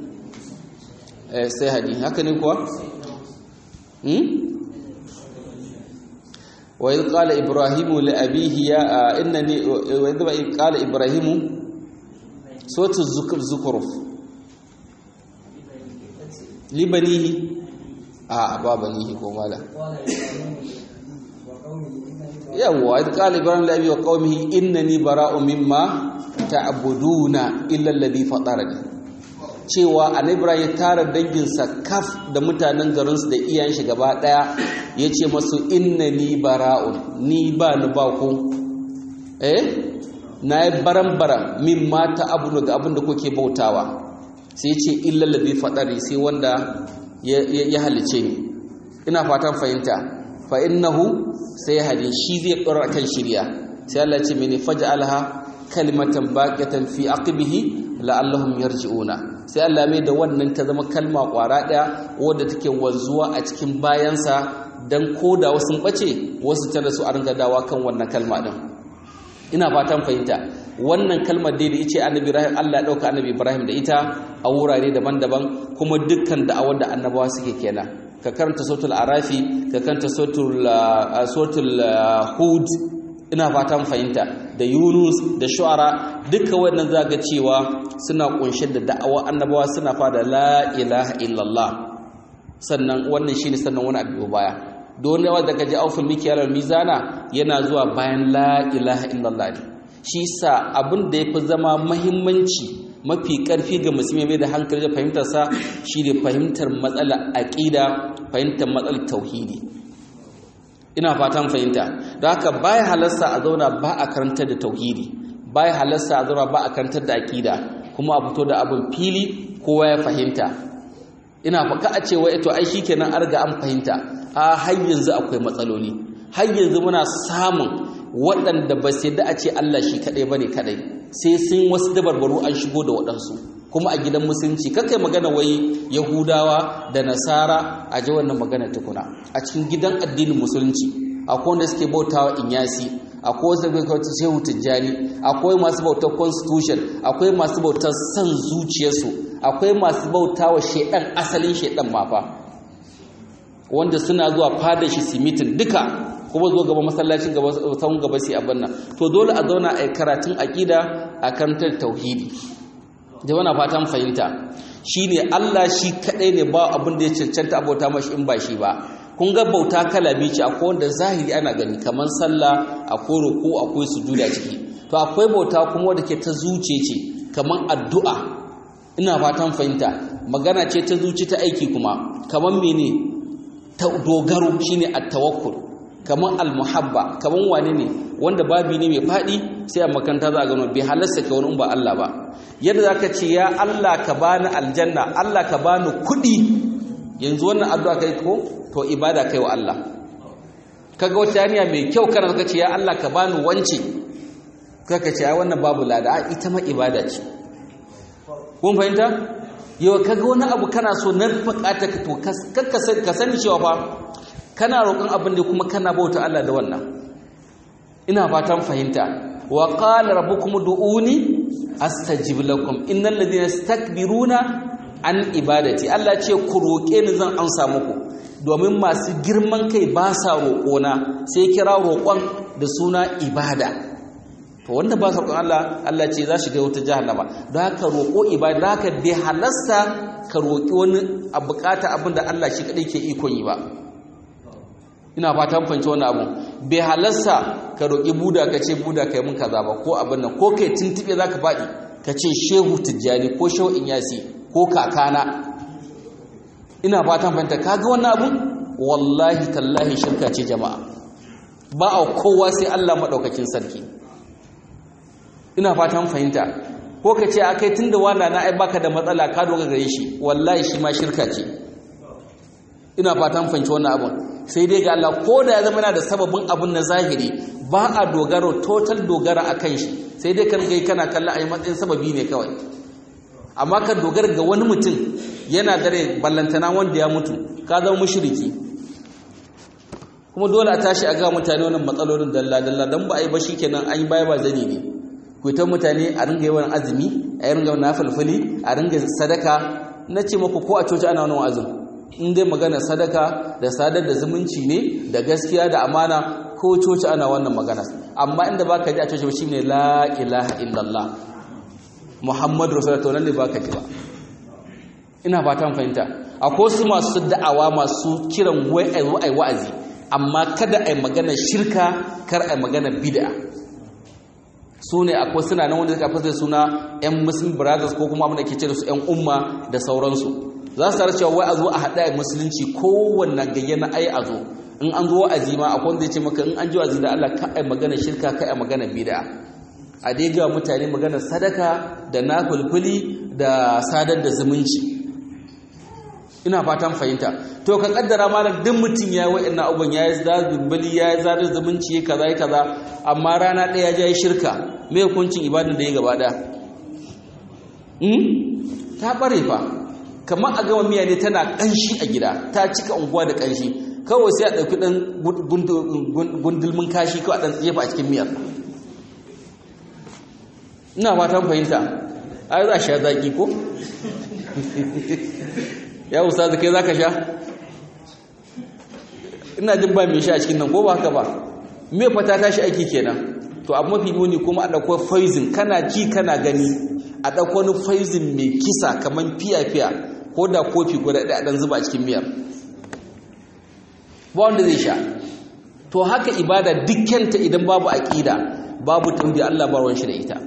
sai hadi haka ne kuwa hmm وإذ قال إبراهيم لأبيه يا إنني وإذ قال إبراهيم سورة الزكر زكرف لبنيه آه بابنيه كمالا يوا إذ قال إبراهيم لأبيه وقومه إنني براء مما تعبدون إلا الذي فطرني cewa annabi ya tara danginsa kaf da mutanen garinsu da iyayen shi gaba daya ya ce masu inna ni bara'un ni ba ni ba ku eh na yi baran-baran min mata abu ga abin da kuke bautawa sai ce illallabi faɗari sai wanda ya halice ni ina fatan fahimta fa innahu sai hadi shi zai ɗora kan shirya sai Allah ce mene faja alha kalimatan baqatan fi aqibihi la'allahum yarji'una sai Allah mai da wannan ta zama kalma kwara daya wadda take wanzuwa a cikin bayansa dan koda wasu bace wasu tana su a ringa dawa kan wannan kalma din ina fatan fahimta wannan kalmar dai da yace annabi Ibrahim Allah ya dauka annabi Ibrahim da ita a wurare daban-daban kuma dukkan da'awar da annabawa suke kenan ka karanta suratul arafi ka karanta suratul suratul hud ina fatan fahimta da yunus da shu'ara duka wannan zaga cewa suna kunshe da da'awa annabawa suna fada la ilaha illallah sannan wannan shine sannan wani abu baya don yawa daga ji auful mikiyar mizana yana zuwa bayan la ilaha illallah ne shi sa abin da yafi zama muhimmanci mafi karfi ga musulmi mai da hankali da fahimtar sa shine fahimtar matsalar aqida fahimtar matsalar tauhidi ina fatan fahimta don haka baya halarsa a zauna ba a karantar da tauhidi baya halarsa a zauna ba a karantar da akida kuma a fito da abin fili kowa ya fahimta ina faka a cewa ito ai shikenan an riga an fahimta a har yanzu akwai matsaloli har yanzu muna samun waɗanda ba sai da a ce Allah shi kaɗai bane kaɗai sai sun wasu dabarbaru an shigo da waɗansu kuma a gidan musulunci kakai magana wai yahudawa da nasara a ji wannan magana tukuna a cikin gidan addinin musulunci akwai wanda suke bautawa inyasi akwai wasu bautar shehu tijjani akwai masu bautar constitution akwai masu bautar son zuciyarsu akwai masu bautawa shedan asalin shedan mafa wanda suna zuwa fadar shi simitin duka kuma zuwa gaba masallacin gaba sahun gaba sai abin nan to dole a zauna a karatun aqida a karantar tauhidi jama'a fatan fahimta shine Allah shi kadai ne ba abin da ya cancanta abota mashi in ba shi ba kun ga bauta kala biyu ce akwai wanda zahiri ana gani kamar sallah akwai ruku akwai sujuda ciki to akwai bauta kuma wanda ke ta zuce ce kamar addu'a ina fatan fahimta magana ce ta zuci ta aiki kuma kamar mene ta dogaro shine at-tawakkul kamar al-muhabba kamar wane ne wanda babi ne mai faɗi sai a makanta za a gano bai halasta ka wani ba Allah ba yadda za ka ce ya Allah ka bani aljanna Allah ka bani kuɗi yanzu wannan addu'a kai ko to ibada kai wa Allah kaga wata hanya mai kyau kana ka ce ya Allah ka bani wance kaka ce ai wannan babu lada a ita ma ibada ce kun fahimta yau kaga wani abu kana so na bukata ka to ka sani cewa fa kana roƙon abin da kuma kana bauta Allah da wannan ina fatan fahimta wa qala rabbukum du'uni astajib lakum innal ladina yastakbiruna an ibadati Allah ce ku roƙe ni zan amsa muku domin masu girman kai ba sa roƙona sai kira roƙon da suna ibada to wanda ba sa roƙon Allah Allah ce za shi ga wata jahannama don haka roƙo ibada don haka bai halasta ka roƙi wani a bukata abin da Allah shi kaɗai ke ikon yi ba ina fatan fanci wani abu bai halasta ka roƙi buda ka ce buda ka yi mun kaza ba ko abin nan ko kai tuntuɓe za ka faɗi ka ce shehu tijjani ko shehu inyasi ko kakana ina fatan fahimta kaga wannan abu wallahi tallahi shirka ce jama'a ba a kowa sai Allah maɗaukakin sarki ina fatan fahimta ko ka ce akai tunda wanda na ai baka da matsala ka doga gare shi wallahi shi ma shirka ce ina fatan fahimci wannan abun sai dai ga Allah ko da ya zama yana da sababin abun na zahiri ba a dogaro total dogara akan shi sai dai kan gai kana kalla a matsayin sababi ne kawai amma ka dogara ga wani mutum yana dare ballantana wanda ya mutu ka zama mushriki kuma dole a tashi a ga mutane wannan matsalolin dalla dalla dan ba a yi ba shikenan an yi baya ba zani ne kuitan mutane a ringa yawan azumi a ringa yawan nafilfili a ringa sadaka na ce maku ko a coci ana wani azumi in dai magana sadaka da sadar da zumunci ne da gaskiya da amana ko coci ana wannan magana amma inda baka ji a coci shi ne la ilaha illallah muhammadu rasulullah to nan ne baka ji ba ina fatan fahimta akwai su masu da'awa masu kiran wai wa'azi amma kada a yi magana shirka kar a yi magana bid'a su ne akwai suna nan wanda suka fasa suna 'yan muslim brothers ko kuma abin da ke ce da su 'yan umma da sauransu za su tare cewa wai a zo a haɗa musulunci kowanne gayya na ai a zo in an zo wa'azi ma akwai wanda ya ce maka in an ji wa'azi da Allah ka ai magana shirka ka ai magana bid'a a dai ga mutane magana sadaka da nafulfuli da sadar da zumunci ina fatan fahimta to ka kaddara malam duk mutum ya yi wa'annan abubuwan ya yi zazumbali ya yi zadar zumunci ya kaza ya kaza amma rana ɗaya ya yi shirka me hukuncin ibadan da ya gaba ɗaya ta ɓare fa kamar a gama miya ne tana ƙanshi a gida ta cika unguwa da ƙanshi kawai sai a ɗauki ɗan gundulmin kashi kawai a ɗan jefa a cikin miyar ina fatan fahimta ai za a sha zaƙi ko ya ustazu kai zaka sha ina jin ba mai sha a cikin nan ko ba haka ba me fata tashi aiki kenan to abu mafi muni kuma a dauko poison kana ji kana gani a dauko wani poison mai kisa kaman fiya fiya ko da kofi guda ɗaya dan zuba a cikin miyar ba wanda zai sha to haka ibada dukkanta idan babu aqida babu tauhidi Allah ba ruwan shi da ita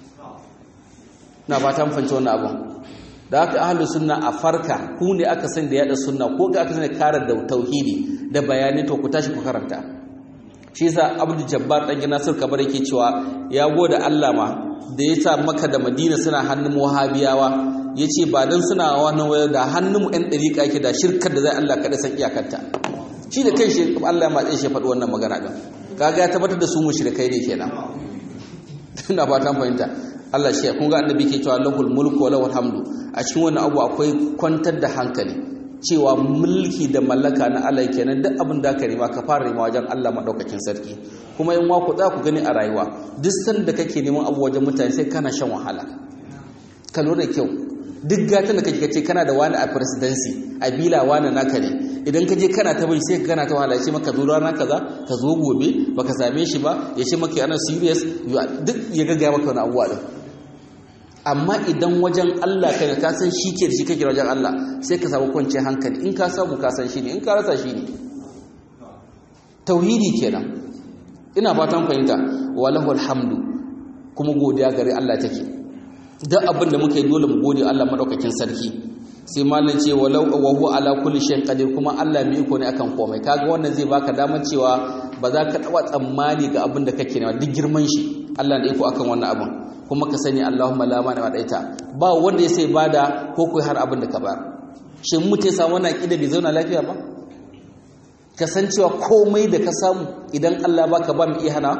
na fatan fahimci wannan abun da haka ahlus sunna a farka ku ne aka san da yada sunna ko ga aka san karar da tauhidi da bayani to ku tashi ku karanta shi yasa abdul jabbar dan nasir kabar yake cewa ya gode Allah ma da ya sa maka da madina suna hannun wahabiyawa yace ba dan suna wannan waya da hannun mu ɗan dariƙa yake da shirkar da zai Allah kada san iyakarta shi da kanshi Allah ya matsaye shi faɗi wannan magana din kaga ya tabbatar da su mushrikai ne kenan ina fatan fahimta Allah shi kun ga annabi ke cewa lahul mulku wa lahul hamdu a cikin wannan abu akwai kwantar da hankali cewa mulki da mallaka na Allah kenan duk abin da ka rima ka fara rima wajen Allah madaukakin sarki kuma in ku za ku gani a rayuwa duk sanda kake neman abu wajen mutane sai kana shan wahala ka lura da kyau duk gatan da kake kace kana da wani a presidency a bila wani naka ne idan ka je kana ta bai sai ka kana ta wahala ya ce maka zo rana kaza ka zo gobe baka same shi ba ya ce maka ana serious duk ya gaggaya maka wani abuwa din amma idan wajen Allah kai ka san shi ke da shi kake wajen Allah sai ka samu kwanciyar hankali in ka samu ka san shi ne in ka rasa shi ne tauhidi kenan ina fatan fahimta walahu alhamdu kuma godiya gare Allah take duk abin da muke dole mu gode Allah madaukakin sarki sai mallan ce walau wa huwa ala kulli shay'in qadir kuma Allah mai iko ne akan komai kaga wannan zai baka damar cewa ba za ka taba tsammani ga abin da kake nema duk girman shi Allah da iko akan wannan abin kuma ka sani Allahumma la mani wa daita ba wanda ya sai bada ko kai har abin da ka ba shin mutai samu wannan aqida bai zauna lafiya ba kasancewa komai da ka samu idan Allah baka ba mu iya hana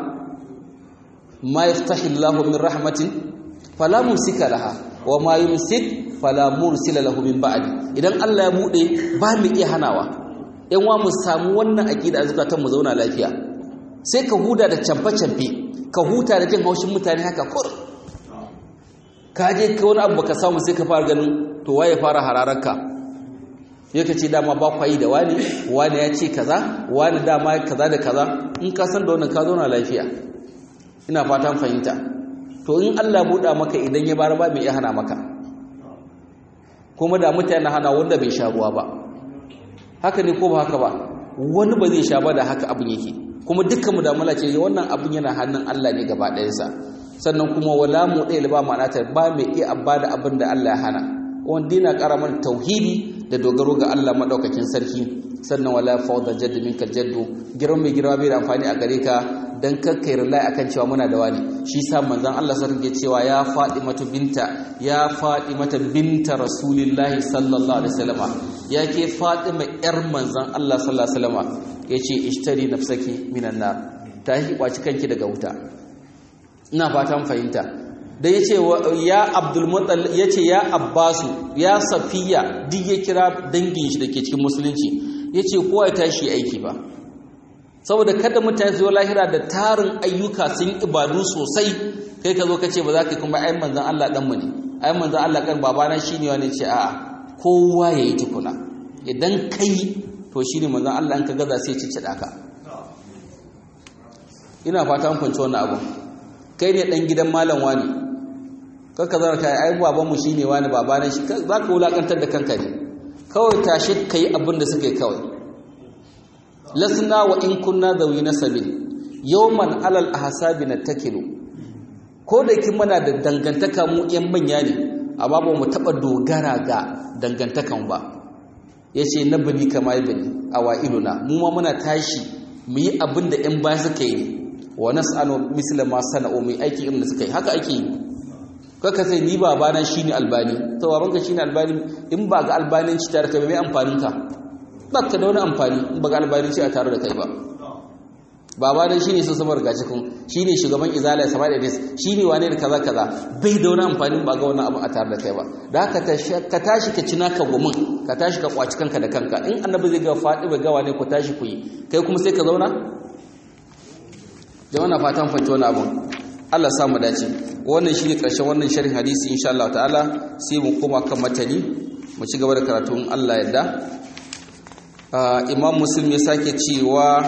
ma yaftahi Allahu min rahmatin fala mumsika laha wa ma yumsik fala mursila lahu min ba'di idan Allah ya bude ba mu iya hanawa yan wa mu samu wannan aqida zakatan mu zauna lafiya sai ka huda da camfe camfe ka huta da jin haushin mutane haka kur ka je ka wani abu baka samu sai ka fara ganin to waye fara harararka yake ce dama ba kwayi da wani wani ya ce kaza wani dama kaza da kaza in ka san da wannan ka zauna lafiya ina fatan fahimta to in Allah buɗa maka idan ya bar ba mai iya hana maka kuma da mutane hana wanda bai sha ruwa ba haka ne ko ba haka ba wani ba zai sha ba da haka abin yake kuma dukkan mu da mala ce wannan abin yana hannun Allah ne gaba ɗayansa sannan kuma wala mu ɗaya ba ma'ana ta ba mai iya abba da abin da Allah ya hana wanda yana ƙara mana tauhidi da dogaro ga Allah madaukakin sarki sannan wala fawda jaddu minka jaddu girman mai girma bai da amfani a gare ka dan kakkai rilai akan cewa muna da wani shi sa manzon Allah sarki ke cewa ya Fatimatu binta ya Fatimata binta Rasulillahi sallallahu alaihi wasallama ya ke Fatima yar manzon Allah sallallahu alaihi wasallama yace ishtari nafsaki minan nar ta yi kwaci kanki daga wuta ina fatan fahimta da yace ya Abdul Muttalib yace ya Abbasu ya Safiya duk ya kira dangin shi dake cikin musulunci yace kowa ya tashi aiki ba saboda kada mutane su lahira da tarin ayyuka sun ibadu sosai kai ka zo ka ce ba za ka kuma ai manzon Allah dan mu ne ai manzon Allah kan babana shine wani ce a'a kowa yayi tukuna idan kai to shine manzon Allah an ka gaza sai ya ciccida ka ina fata an fahimci wannan abu kai ne dan gidan malam wani kaka zara kai ai baban mu shine wani babana shi za ka wulakantar da kanka ne kawai tashi kai abin da suka yi kawai lasna wa in kunna zawi nasabin yawman alal ahsabi natakilu ko da kin muna da dangantaka mu yan manya ne amma ba mu taba dogara ga dangantakan ba yace na bani kama ibni awailuna mu ma muna tashi mu yi abin da yan baya suka yi wa nas'alu misla ma sana'u mu aiki irin da suka yi haka ake yi kaka sai ni babana shine albani to babanka shine albani in ba ga albanin ci tare ka mai amfanin ka ba ka da wani amfani in ba ga albanin ci a tare da kai ba baba dan shine sun samar gashi kun shine shugaban izala sama da dis shine wane da kaza kaza bai da wani amfani ba ga wannan abu a tare da kai ba da haka ka tashi ka cina ka gumin ka tashi ka kwaci kanka da kanka in annabi zai ga fadi ba gawa ne ku tashi ku yi kai kuma sai ka zauna jama'a na fatan fahimci wani abun Allah samu dace wannan shine karshen wannan sharhin hadisi insha Allah ta'ala sai mu koma kan matani mu ci gaba da karatun Allah yadda imam muslim ya sake cewa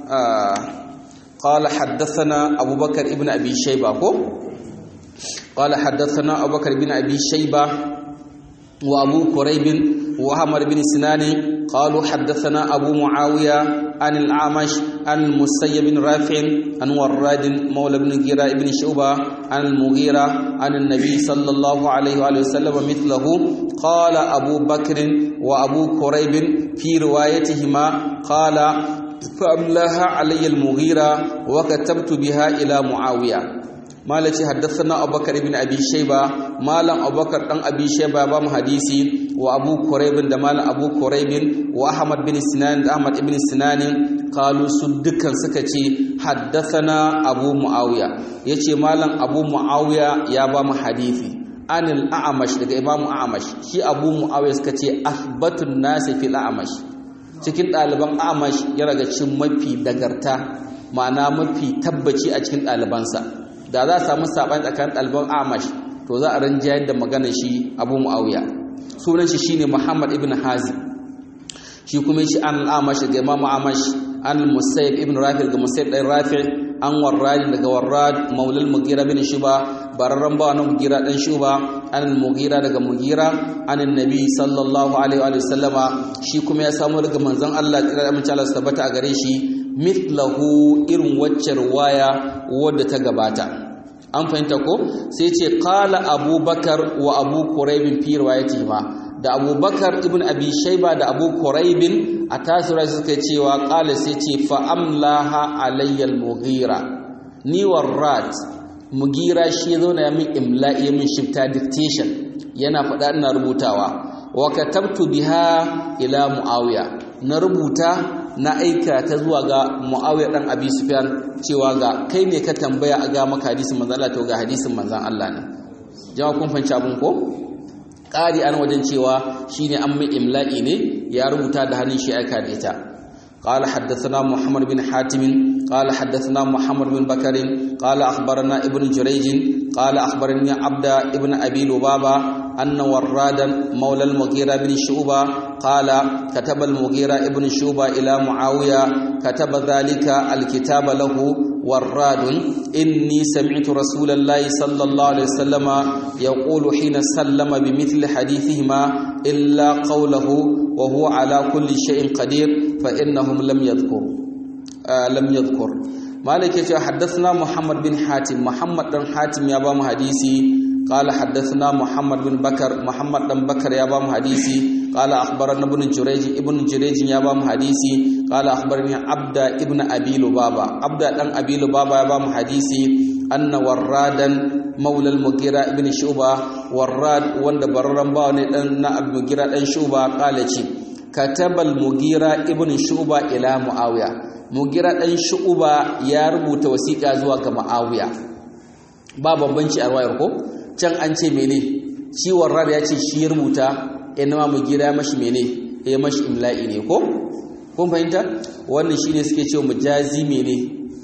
قال حدثنا أبو بكر ابن أبي شيبة قال حدثنا أبو بكر بن أبي شيبة وأبو كريب وأحمد بن سنان قالوا حدثنا أبو معاوية عن الأعمش عن المسيب بن رافع عن وراد مولى بن جيرة بن شعبة عن المغيرة عن النبي صلى الله عليه وآله وسلم مثله قال أبو بكر وأبو كريب في روايتهما قال فأملاها علي المغيرة وكتبت بها إلى معاوية malaci haddathana abubakar ibn abi shayba malam abubakar dan abi shayba ba mu hadisi wa abu quraib da malam abu quraib wa ahmad bin sinan da ahmad ibn sinan qalu su dukkan suka ce haddathana abu muawiya yace malam abu muawiya ya ba mu hadisi anil a'mash daga imam a'mash shi abu muawiya suka ce athbatun nasi fil a'mash cikin ɗaliban a'mash ya raga cin mafi dagarta ma'ana mafi tabbaci a cikin ɗalibansa da za a samu saɓani tsakanin ɗaliban amash to za a rinjayar da maganar shi abu mu'awiya sunan shi shine muhammad ibn hazi shi kuma shi an al'amash daga imam amash an musayib ibn rafi daga musayib ɗan rafi an warradi daga warrad maulal mugira bin shuba bararren bawa na mugira ɗan shuba an mugira daga mugira an nabi sallallahu alaihi wa sallama shi kuma ya samu daga manzon Allah kira amince Allah su tabbata a gare shi mithlahu irin waccar waya wadda ta gabata an fahimta ko sai ce qala abubakar wa abu quraib fi riwayatihi ma da abubakar ibn abi shaiba da abu kuraibin a tasira suka cewa qala sai ce fa amlaha alayya al-mughira ni warrat mugira shi zo na min imla'i min shifta dictation yana faɗa ina rubutawa wa katabtu biha ila muawiya na rubuta na aika ta zuwa ga muawiya dan abi sufyan cewa ga kai ne ka tambaya a ga maka hadisin manzon Allah to ga hadisin manzon Allah ne jama'a kun fanci abun ko ƙari an wajen cewa shine an mai imla'i ne ya rubuta da hannun shi aika da ita قال حدثنا محمد بن حاتم قال حدثنا محمد بن بكر قال أخبرنا ابن جريج قال أخبرني عبد ابن أبي لبابة أن ورادا مولى المغيرة بن شعبة قال كتب المغيرة ابن شعبة إلى معاوية كتب ذلك الكتاب له وراد إني سمعت رسول الله صلى الله عليه وسلم يقول حين سلم بمثل حديثهما إلا قوله وهو على كل شيء قدير فإنهم لم يذكر آه لم يذكر مالك حدثنا محمد بن حاتم محمد بن حاتم يا بام حديثي قال حدثنا محمد بن بكر محمد بن بكر يا بام حديثي قال أخبرنا ابن جريج ابن جريج يا بام حديثي قال أخبرني عبد ابن أبي لبابة عبد بن أبي لبابة يا بام حديثي أن ورادا مولى المغيرة ابن شعبة وراد وند بررن باوني دان المغيرة دان شعبة قال كتب المغيرة ابن شعبة إلى معاوية مغيرة دان شعبة يا rubuta wasiƙa zuwa ga Muawiya ba bambanci a ruwayar ko can an ce mene shi warrad ya ce shi ya rubuta inma mugira ya mashi mene ya mashi imla'i ne ko kun fahimta wannan shine suke cewa mujazi mene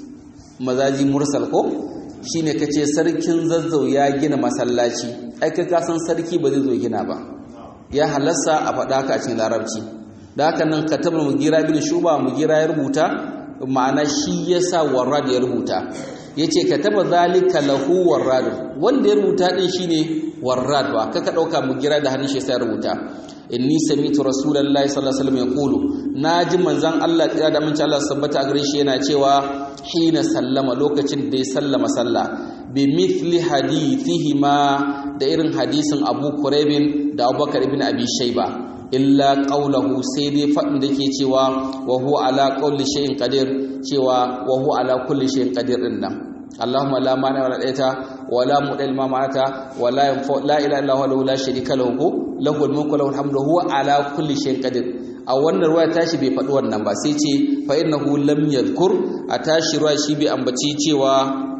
mazaji mursal ko shine kace sarkin zazzau ya gina masallaci ai ka san sarki ba zai zo gina ba ya halassa a faɗa ka a cikin larabci da haka nan katabul mugira bin shuba mugira ya rubuta ma'ana shi yasa warrad ya rubuta yace kataba zalika lahu warrad wanda ya rubuta din shine warrad ba kaka dauka mugira da hannun shi sai rubuta inni sami'tu rasulullahi sallallahu alaihi wasallam yaqulu naji manzon Allah tsaya da mun Allah sabbata a gare shi yana cewa hina sallama lokacin da ya sallama sallah bi mithli hadithihima da irin hadisin Abu Quraybin da Abubakar ibn Abi Shayba illa qawluhu sai dai fadin da yake cewa wa huwa ala kulli shay'in qadir cewa wa huwa ala kulli shay'in qadir din nan اللهم لا مانع ولا دايتا ولا مدل ما معك ولا ينفع لا اله الا هو لا شريك له له الملك وله الحمد هو على كل شيء قدير a wannan ruwa tashi bai faɗi wannan ba sai ce fa innahu lam yadhkur a tashi ruwa shi bai ambaci cewa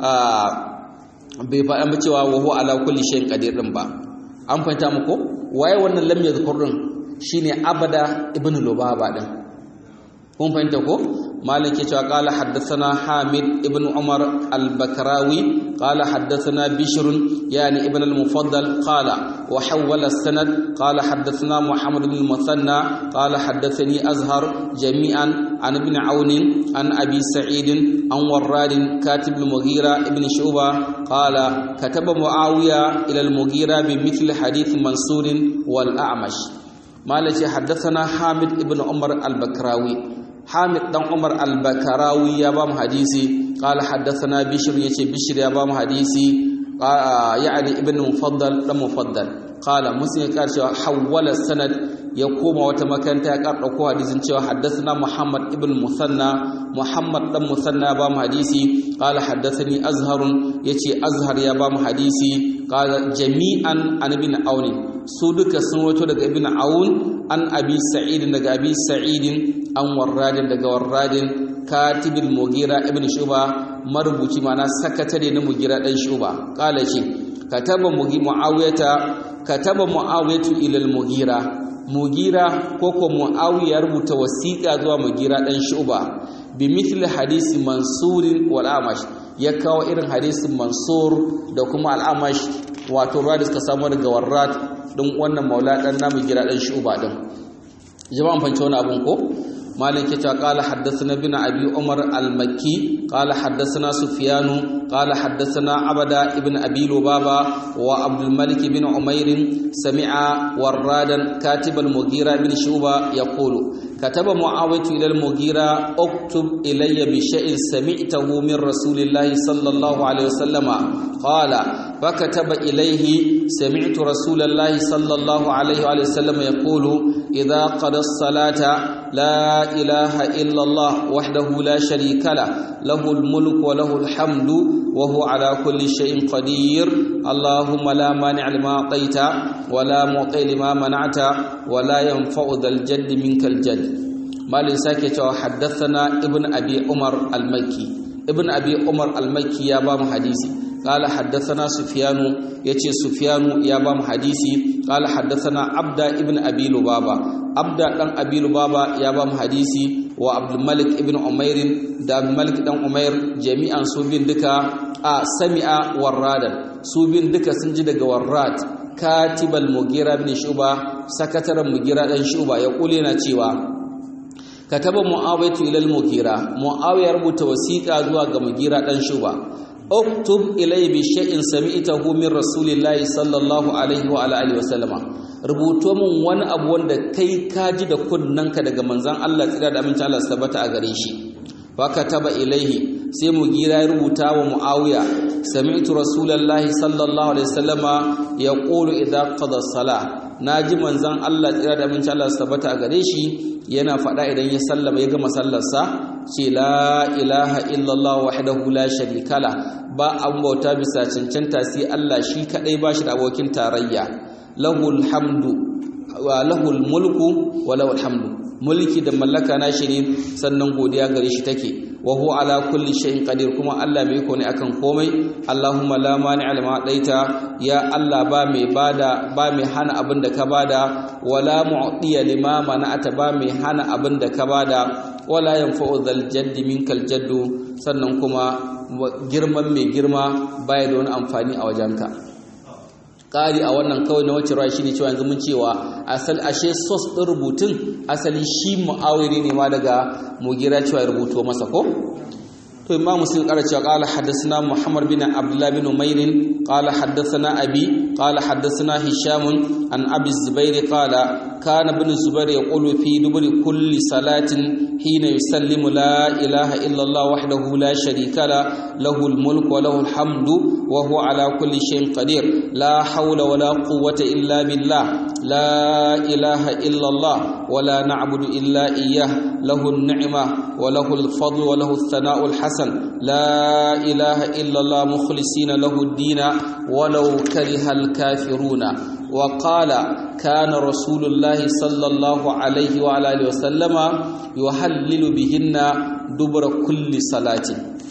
bai faɗa cewa wa huwa ala kulli shay'in qadir din ba an fahimta muku waye wannan lam yadhkur din shine abada ibn lubaba din kun fahimta ko مالك قال حدثنا حامد ابن عمر البكراوي قال حدثنا بشر يعني ابن المفضل قال وحول السند قال حدثنا محمد بن المثنى قال حدثني أزهر جميعا عن ابن عون عن أبي سعيد عن وراد كاتب المغيرة ابن شعبة قال كتب معاوية إلى المغيرة بمثل حديث منصور والأعمش مالك حدثنا حامد ابن عمر البكراوي حامد دان عمر البكراوي يا بام حديثي قال حدثنا بشر يتي بشر يا بام حديثي يعني ابن مفضل دان مفضل قال مسلم قال حول السند ya koma wata makaranta ya ƙara ɗauko hadisin cewa haddathana Muhammad ibn Musanna Muhammad dan Musanna ba mu hadisi qala haddathani Azharun yace Azhar ya ba mu hadisi qala jami'an an ibn Aun su duka sun wato daga ibn Aun an Abi Sa'id daga Abi Sa'id an Warradin daga Warradin katibul Mughira ibn Shuba marubuci mana sakatare na Mughira dan Shuba qala ce kataba Muawiyata kataba Muawiyatu ila al-Mughira mugira ko ko muawiya rubuta wasiqa zuwa mugira dan shuba bi mithli hadisi mansur wal amash ya kawo irin hadisin mansur da kuma al amash wato radis ka samu daga warrat din wannan maula dan na mugira dan shuba din jama'an fance wani abun ko مالك قال حدثنا بن أبي عمر المكي قال حدثنا سفيان قال حدثنا عبد ابن أبي لبابة وعبد الملك بن عمير سمع ورادا كاتب المغيرة بن شوبة يقول kataba muawiyatu ila al-mughira uktub ilayya bi shay'in sami'tahu min rasulillahi sallallahu alaihi wasallama qala fakataba ilayhi sami'tu rasulallahi sallallahu alaihi wa sallam yaqulu idha qada as-salata la ilaha illa allah wahdahu la sharika la lahu al-mulku wa lahu al-hamdu وهو على كل شيء قدير اللهم لا مانع لما أعطيت ولا معطي لما منعت ولا ينفع ذا الجد منك الجد مال ساكت حدثنا ابن أبي عمر المكي ابن أبي عمر المكي يا بام حديثي قال حدثنا سفيان يتي سفيان يا بام حديثي قال حدثنا عبد ابن أبي لبابا عبد بن أبي لبابا يا بام حديثي wa abdulmalik ibn umairin da abdulmalik dan umair jami'an su bin duka a sami'a warradan su bin duka sun ji daga warrad katibal mugira bin shuba sakataren mugira dan shuba ya kule na cewa kataba muawiyatu ila al-mugira muawiya rubuta wasiqa zuwa ga mugira dan shuba uktub ilay bi shay'in sami'tahu min rasulillahi sallallahu alaihi wa alihi wa sallama rubuto min wani abu wanda kai ka ji da kunnanka daga manzon Allah tsira da amincin Allah tabbata a gare shi fa kataba ilaihi sai mu gira ya rubuta wa muawiya sami'tu rasulullahi sallallahu alaihi wasallama yaqulu idza qada salah naji manzon Allah tsira da amincin Allah tabbata a gare shi yana faɗa idan ya sallama ya gama sallarsa ce la ilaha illallah wahdahu la sharika la ba an bauta bisa cancanta sai Allah shi kadai ba shi da abokin tarayya lahul hamdu wa lahul mulku wa lahul hamdu mulki da mallaka na shi ne sannan godiya gare shi take wa huwa ala kulli shay'in qadir kuma Allah mai iko ne akan komai Allahumma la mani'a lima daita ya Allah ba mai bada ba mai hana abin da ka bada wala mu'tiya lima mana'ata ba mai hana abin da ka bada wala yanfa'u dhal jaddi minkal jaddu sannan kuma girman mai girma baya da wani amfani a wajenka ƙari a wannan kawai na wacce ruwa shi ne cewa yanzu mun cewa asal ashe sos ɗin rubutun asali shi mu'awiri ne ma daga mugira cewa ya rubuto masa ko to imam muslim ƙara cewa ƙala haddasana muhammad bin abdullah bin umairin ƙala haddasana abi ƙala haddasana hishamun an abi zubair ƙala kana bin zubair ya ƙulu fi duburi kulli salatin hina yusallimu la ilaha illallah wahdahu la sharika la lahu al-mulku wa lahu al-hamdu wa huwa ala kulli shay'in qadir la hawla wa la quwwata illa billah la ilaha illallah wa la na'budu illa iyyah lahu an-ni'ma wa lahu al-fadlu wa lahu ath-thana'u al-hasan la ilaha illallah mukhlisina lahu ad-din walau kariha al-kafiruna وقال كان رسول الله صلى الله عليه وعلى اله وسلم يحلل بهن دبر كل صلاه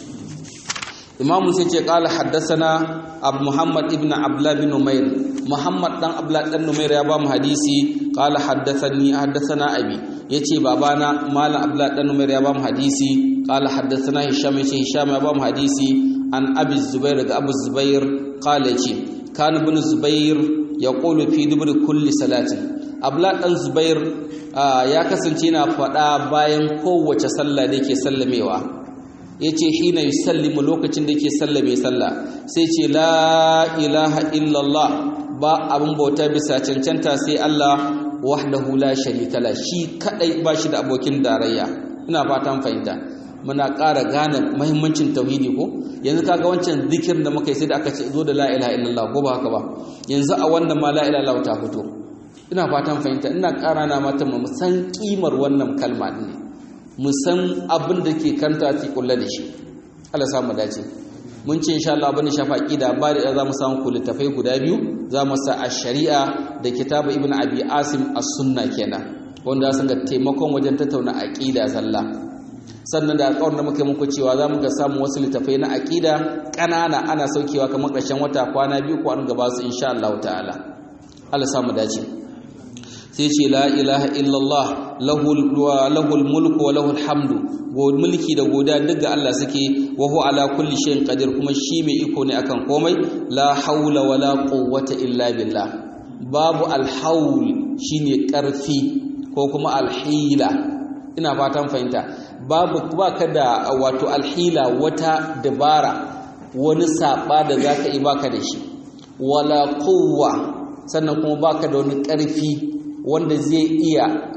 امام سيتي قال حدثنا ابو محمد ابن عبد الله بن نمير محمد دان عبد الله بن نمير يا بام حديثي قال حدثني حدثنا ابي yace babana malam abdullah dan numair ya bamu hadisi qala haddathana hisham yace hisham ya bamu hadisi an abi zubair daga abu zubair qala yace kan ibn zubair ya ƙolo fi dubur kulli salati abla ɗan zubair ya kasance yana faɗa bayan kowace sallah da yake sallamewa ya ce hina yi sallimu lokacin da yake sallame sallah sai ce la ilaha illallah ba abin bauta bisa cancanta sai Allah wahdahu la sharika la shi kadai ba shi da abokin darayya ina fatan fahimta muna ƙara gane mahimmancin tauhidi ko yanzu kaga wancan zikirin da muka yi sai da aka ce zo da la ilaha illallah ko ba haka ba yanzu a wannan ma la ilaha illallah ta fito ina fatan fahimta ina ƙara na mata mu san kimar wannan kalma din mu san abin da ke kanta ta kulla da shi Allah ya samu dace mun ce insha Allah abin da shafa aqida ba da za mu samu kulitafai guda biyu za mu sa ash-shari'a da kitabu ibnu abi asim as-sunna kenan wanda sun ga taimakon wajen tattauna aqida zalla sannan da alƙawarin da muka yi muku cewa za mu ga samun wasu littafai na aƙida ƙanana ana saukewa kamar ƙarshen wata kwana biyu ko an gaba su insha Allah ta'ala Allah samu dace sai ce la ilaha illallah lahul mulku wa lahul hamdu go mulki da goda duk ga Allah suke wa huwa ala kulli shay'in qadir kuma shi mai iko ne akan komai la haula wala quwwata illa billah babu alhaul shine karfi ko kuma alhila ina fatan fahimta babu baka da wato alhila wata dabara wani saba da zaka yi baka da shi wala quwwa sannan kuma baka da wani karfi wanda zai iya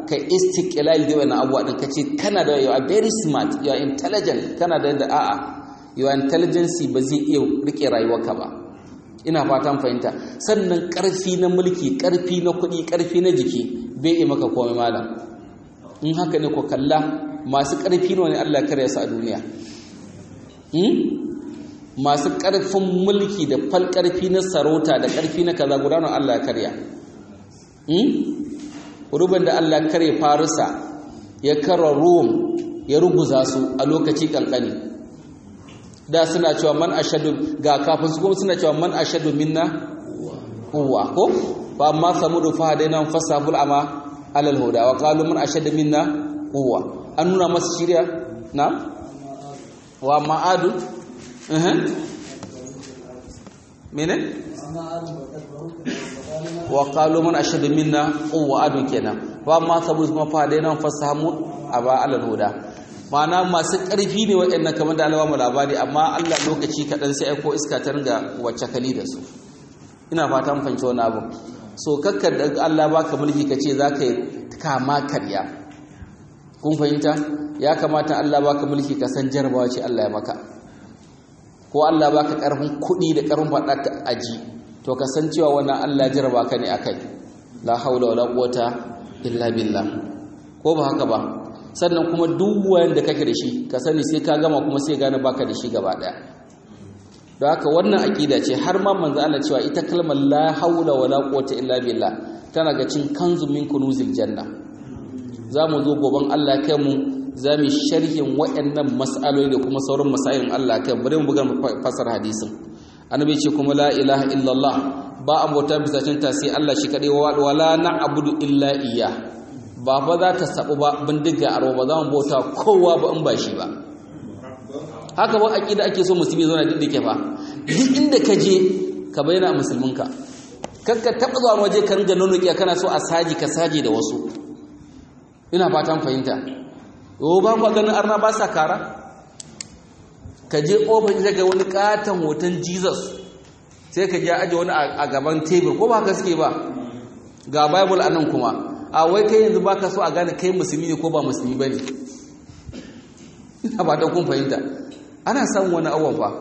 ka istiqlal da wannan abuwa din kace kana da you are very smart you are intelligent kana da yadda a'a your intelligence ba zai iya rike rayuwarka ba ina fatan fahimta sannan karfi na mulki karfi na kuɗi karfi na jiki bai yi maka komai malam in haka ne ko kalla masu karfi ne Allah ya karya su a duniya masu ƙarfin mulki da fal ƙarfi na sarauta da ƙarfi na kaza gudanar Allah ya karya ruban da Allah karya farisa ya kara rom ya ruguza su a lokaci ƙanƙani da suna cewa man ashadu ga kafin su kuma suna cewa man ashadu minna kowa ko ba amma samudu fa hadaina fasabul ama alal huda wa qalu man ashadu minna kowa an nuna masa shirya na wa ma'adu mene wa qalu man ashadu minna quwwa adu kenan wa ma sabu kuma fa dai nan fasamu aba alal huda ma'ana masu ƙarfi ne waɗannan kamar da Allah mu labari amma Allah lokaci kaɗan sai aiko iska ta ringa wacce kali da su ina fata mun fahimci wannan abu so kakkar da Allah baka mulki kace zaka kama karya kun fahimta ya kamata Allah baka mulki ka san jarabawa ce Allah ya maka ko Allah baka karfin kuɗi da karfin faɗa ta aji to ka san cewa wannan Allah jaraba ka ne akai la haula wala quwata illa billah ko ba haka ba sannan kuma duk wanda kake da shi ka sani sai ka gama kuma sai gane baka da shi gaba daya don haka wannan aqida ce har ma manzo Allah cewa ita kalmar la haula wala quwata illa billah tana ga cin kanzu min kunuzil janna zamu zo goban Allah kai mu za mu sharhin waɗannan mas'aloli da kuma sauran masailin Allah kai bari mu buga fasar hadisin annabi ce kuma la ilaha illallah ba abota bisa cinta sai Allah shi kadai wa wala na'budu illa iya ba fa za ta sabu ba bindiga aro ba za mu bauta kowa ba in ba shi ba haka ba aqida ake so musulmi zo na diddike fa duk inda ka je ka bayyana musulminka kakka taba zuwa waje ka ringa nonokiya kana so a saji ka saji da wasu ina fatan fahimta yau ba ku ganin arna ba sa kara ka je ƙofar ita ga wani katon hoton jesus sai ka ja aje wani a gaban tebur ko ba haka suke ba ga bible a nan kuma a wai kai yanzu baka so a gane kai musulmi ne ko ba musulmi ba ne ina ba ta kun fahimta ana samun wani awon fa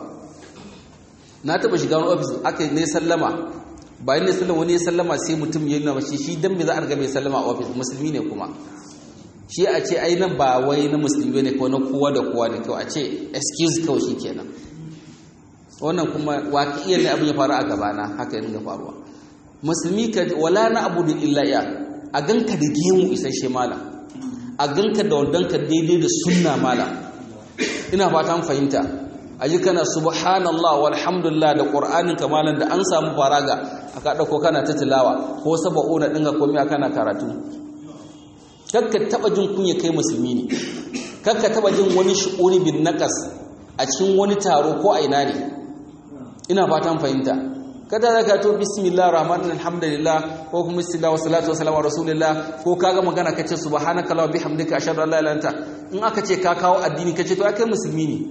na taɓa shiga wani ofis aka ne sallama bayan ne sallama wani ya sallama sai mutum ya nuna shi shi dan me za a riga mai sallama a ofis musulmi ne kuma shi a ce ai nan ba wai na musulmi ne ko na kowa da kowa ne kawai a ce excuse kawai shi kenan wannan kuma waƙiyar ne abin ya faru a gabana haka yin faruwa musulmi ka wala na abu da illa ya a ganka da gemu isasshe malam a ganka da wadanka daidai da sunna malam ina fatan fahimta a yi kana subhanallah walhamdulillah da ƙur'anin kamalan da an samu faraga aka ɗauko kana ta tilawa ko saba'una ɗinga komai kana karatu kakka taba jin kunya kai musulmi ne kakka taba jin wani shu'uri bin naqas a cikin wani taro ko a ina ne ina fatan fahimta kada zaka to bismillahir rahmanir alhamdulillah ko kuma bismillah wa salatu wa salam rasulillah ko kaga magana kace subhanaka wa bihamdika ashhadu an la ilaha illa anta in aka ce ka kawo addini kace to kai musulmi ne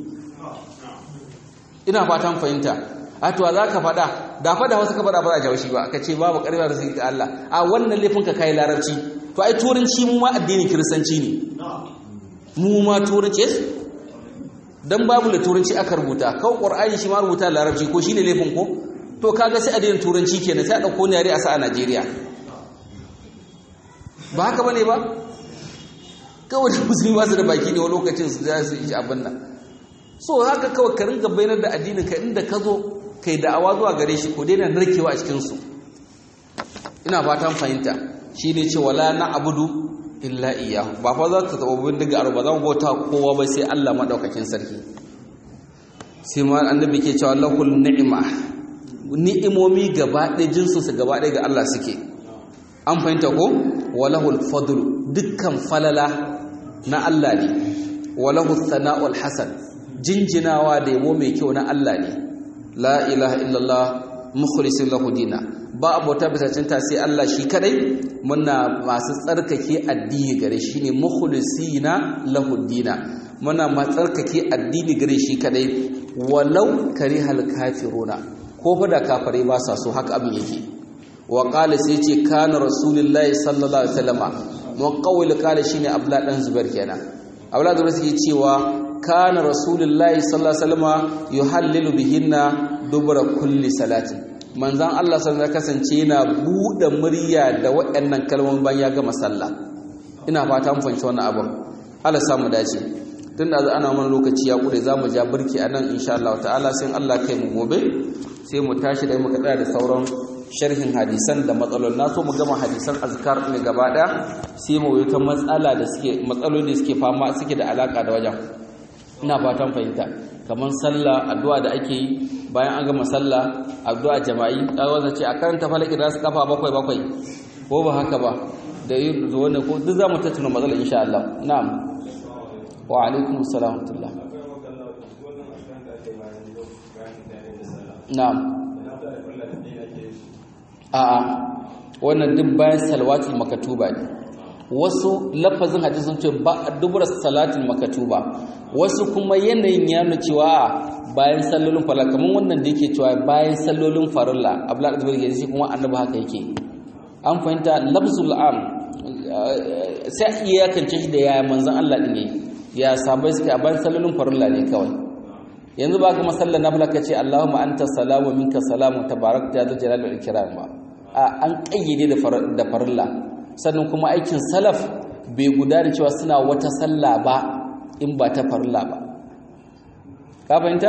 ina fatan fahimta a to za ka faɗa da faɗa wasu ka faɗa ba za a shi ba ka ce babu ƙarfi da sai ga Allah a wannan laifin ka kai larabci to ai turanci mu ma addinin kiristanci ne mu ma turanci dan babu da turanci aka rubuta kawai qur'ani shi ma rubuta larabci ko shine laifin ko to kaga sai addinin turanci kenan sai a dauko ne yare a sa a Najeriya ba haka bane ba kawai da musulmi ba su da baki ne wani lokacin su za su yi abin nan so haka kawai ka ringa bayanar da addinin ka inda ka zo kai da'awa zuwa gare shi ko daina narkewa a cikin su ina fatan fahimta shi ne ce wala na abudu illa iyahu ba fa za ta taɓa bindiga a ba za mu bauta kowa ba sai Allah maɗaukakin sarki sai ma annabi ke cewa lahul ni'ima ni'imomi gaba ɗaya jinsinsu gaba ɗaya ga Allah suke an fahimta ko walahul fadlu dukkan falala na Allah ne walahul sana'ul hasan jinjinawa da yabo mai kyau na Allah ne la ilaha illallah mukhlisin lahu dina ba abota bisa cinta sai Allah shi kadai muna masu tsarkake addini gare shi ne mukhlisina lahu dina muna ma tsarkake addini gare shi kadai walau karihal kafiruna ko fa da kafare ba sa so haka abin yake wa qala sai ce kana rasulullahi sallallahu alaihi wasallama muqawwil qala shine abdullah dan zubair kenan abdullah zubair suke cewa kana rasulullahi sallallahu alaihi wasallam yuhallilu bihinna dubra kulli salati manzon Allah sallallahu alaihi kasance yana bude murya da waɗannan kalmomin bayan ya gama sallah ina fata mun fahimci wannan abin Allah samu dace tunda ana mana lokaci ya kure zamu ja burki anan insha Allah ta'ala sai Allah kai mu gobe sai mu tashi da muka tsaya da sauran sharhin hadisan da matsalolin na so mu gama hadisan azkar ne gaba daya sai mu yi ta matsala da suke matsaloli da suke fama suke da alaka da wajen ina fatan fahimta kamar sallah addu'a da ake yi bayan an gama sallah addu'a jama'i kaga ce a karanta falaki da su kafa bakwai bakwai ko ba haka ba da yi zuwa ne ko duk zamu tattauna matsalar insha Allah na'am wa alaikum assalam wa na'am a'a wannan duk bayan salwatul makatuba ne wasu lafazin hadisi sun ce ba dubura salatul makatuba wasu kuma yanayin ya nuna cewa bayan sallolin farilla kamar wannan da yake cewa bayan sallolin farilla abdullahi zubair ke shi kuma annabi haka yake an fahimta lafzul am sai iya kance shi da ya manzon Allah din yayi ya sabai suka bayan sallolin farilla ne kawai yanzu ba ka masallar nafila ka ce Allahumma anta salamu minka salamu tabarakta ya jalal wal ikram ba a an kayyade da farilla sannan kuma aikin salaf bai gudana cewa suna wata sallah ba in ba ta farilla ba ka fahimta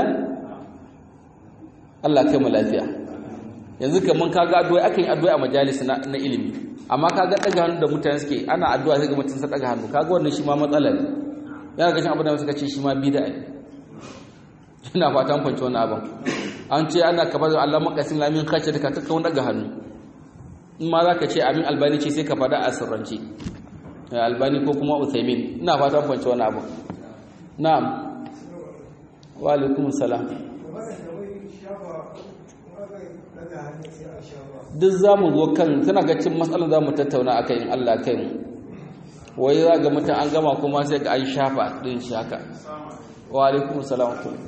Allah kai mu lafiya yanzu kaman kaga addu'a akan yi addu'a a majalis na, na ilimi amma kaga daga hannu da mutane suke ana addu'a sai ga mutum sa daga hannu kaga wannan shi ma matsala ne yana ga shin abin da suka ce shi ma bid'a ne ina fatan fanci wannan abin an ce ana kafa da Allah makasin lamin kace da ka taka wani daga hannu in ma zaka ce amin albani ce sai ka fada a sirrance albani ko kuma uthaymin ina fatan fanci wannan abin na'am wa alaikum salam duk za mu zo kan tana ga cin matsalar za mu tattauna a kai in Allah kai mu wai za ga mutum an gama kuma sai ga an shafa ɗin shi haka wa alaikum salam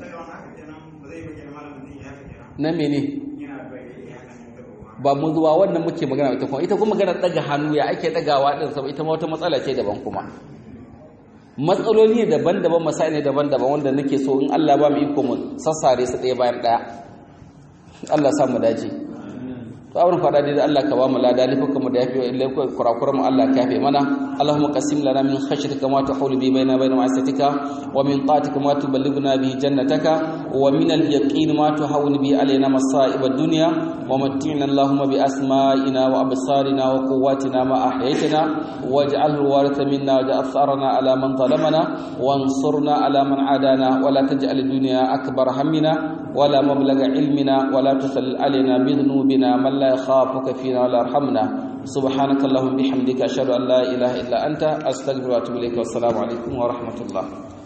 na mene ba mu zuwa wannan muke magana ita kuma ita kuma magana daga hannu ya ake dagawa din saboda ita ma wata matsala ce daban kuma matsaloli ne daban-daban masai ne daban-daban wanda nake so in Allah ba mu iko mu sassare su ɗaya bayan ɗaya Allah sa mu dace to abin fada dai Allah ka ba mu lada lifuka mu da yafi ilai kurakura mu Allah ka yafe mana Allahumma qasim lana min khashyatika ma tahulu bi baina baina ma'asatika wa min ta'atika ma tuballighuna bi jannataka wa min al-yaqin ma tuhawwinu bi alaina masa'ib ad-dunya wa matti'na Allahumma bi asma'ina wa absarina wa quwwatina ma ahyaytana waj'alhu waritha minna waj'al tharana ala man zalamana wansurna ala man adana wa la taj'al ad-dunya akbar hammina ولا مبلغ علمنا ولا تسل علينا بذنوبنا من لا يخافك فينا ولا يرحمنا سبحانك اللهم بحمدك أشهد أن لا إله إلا أنت أستغفرك وأتوب إليك والسلام عليكم ورحمة الله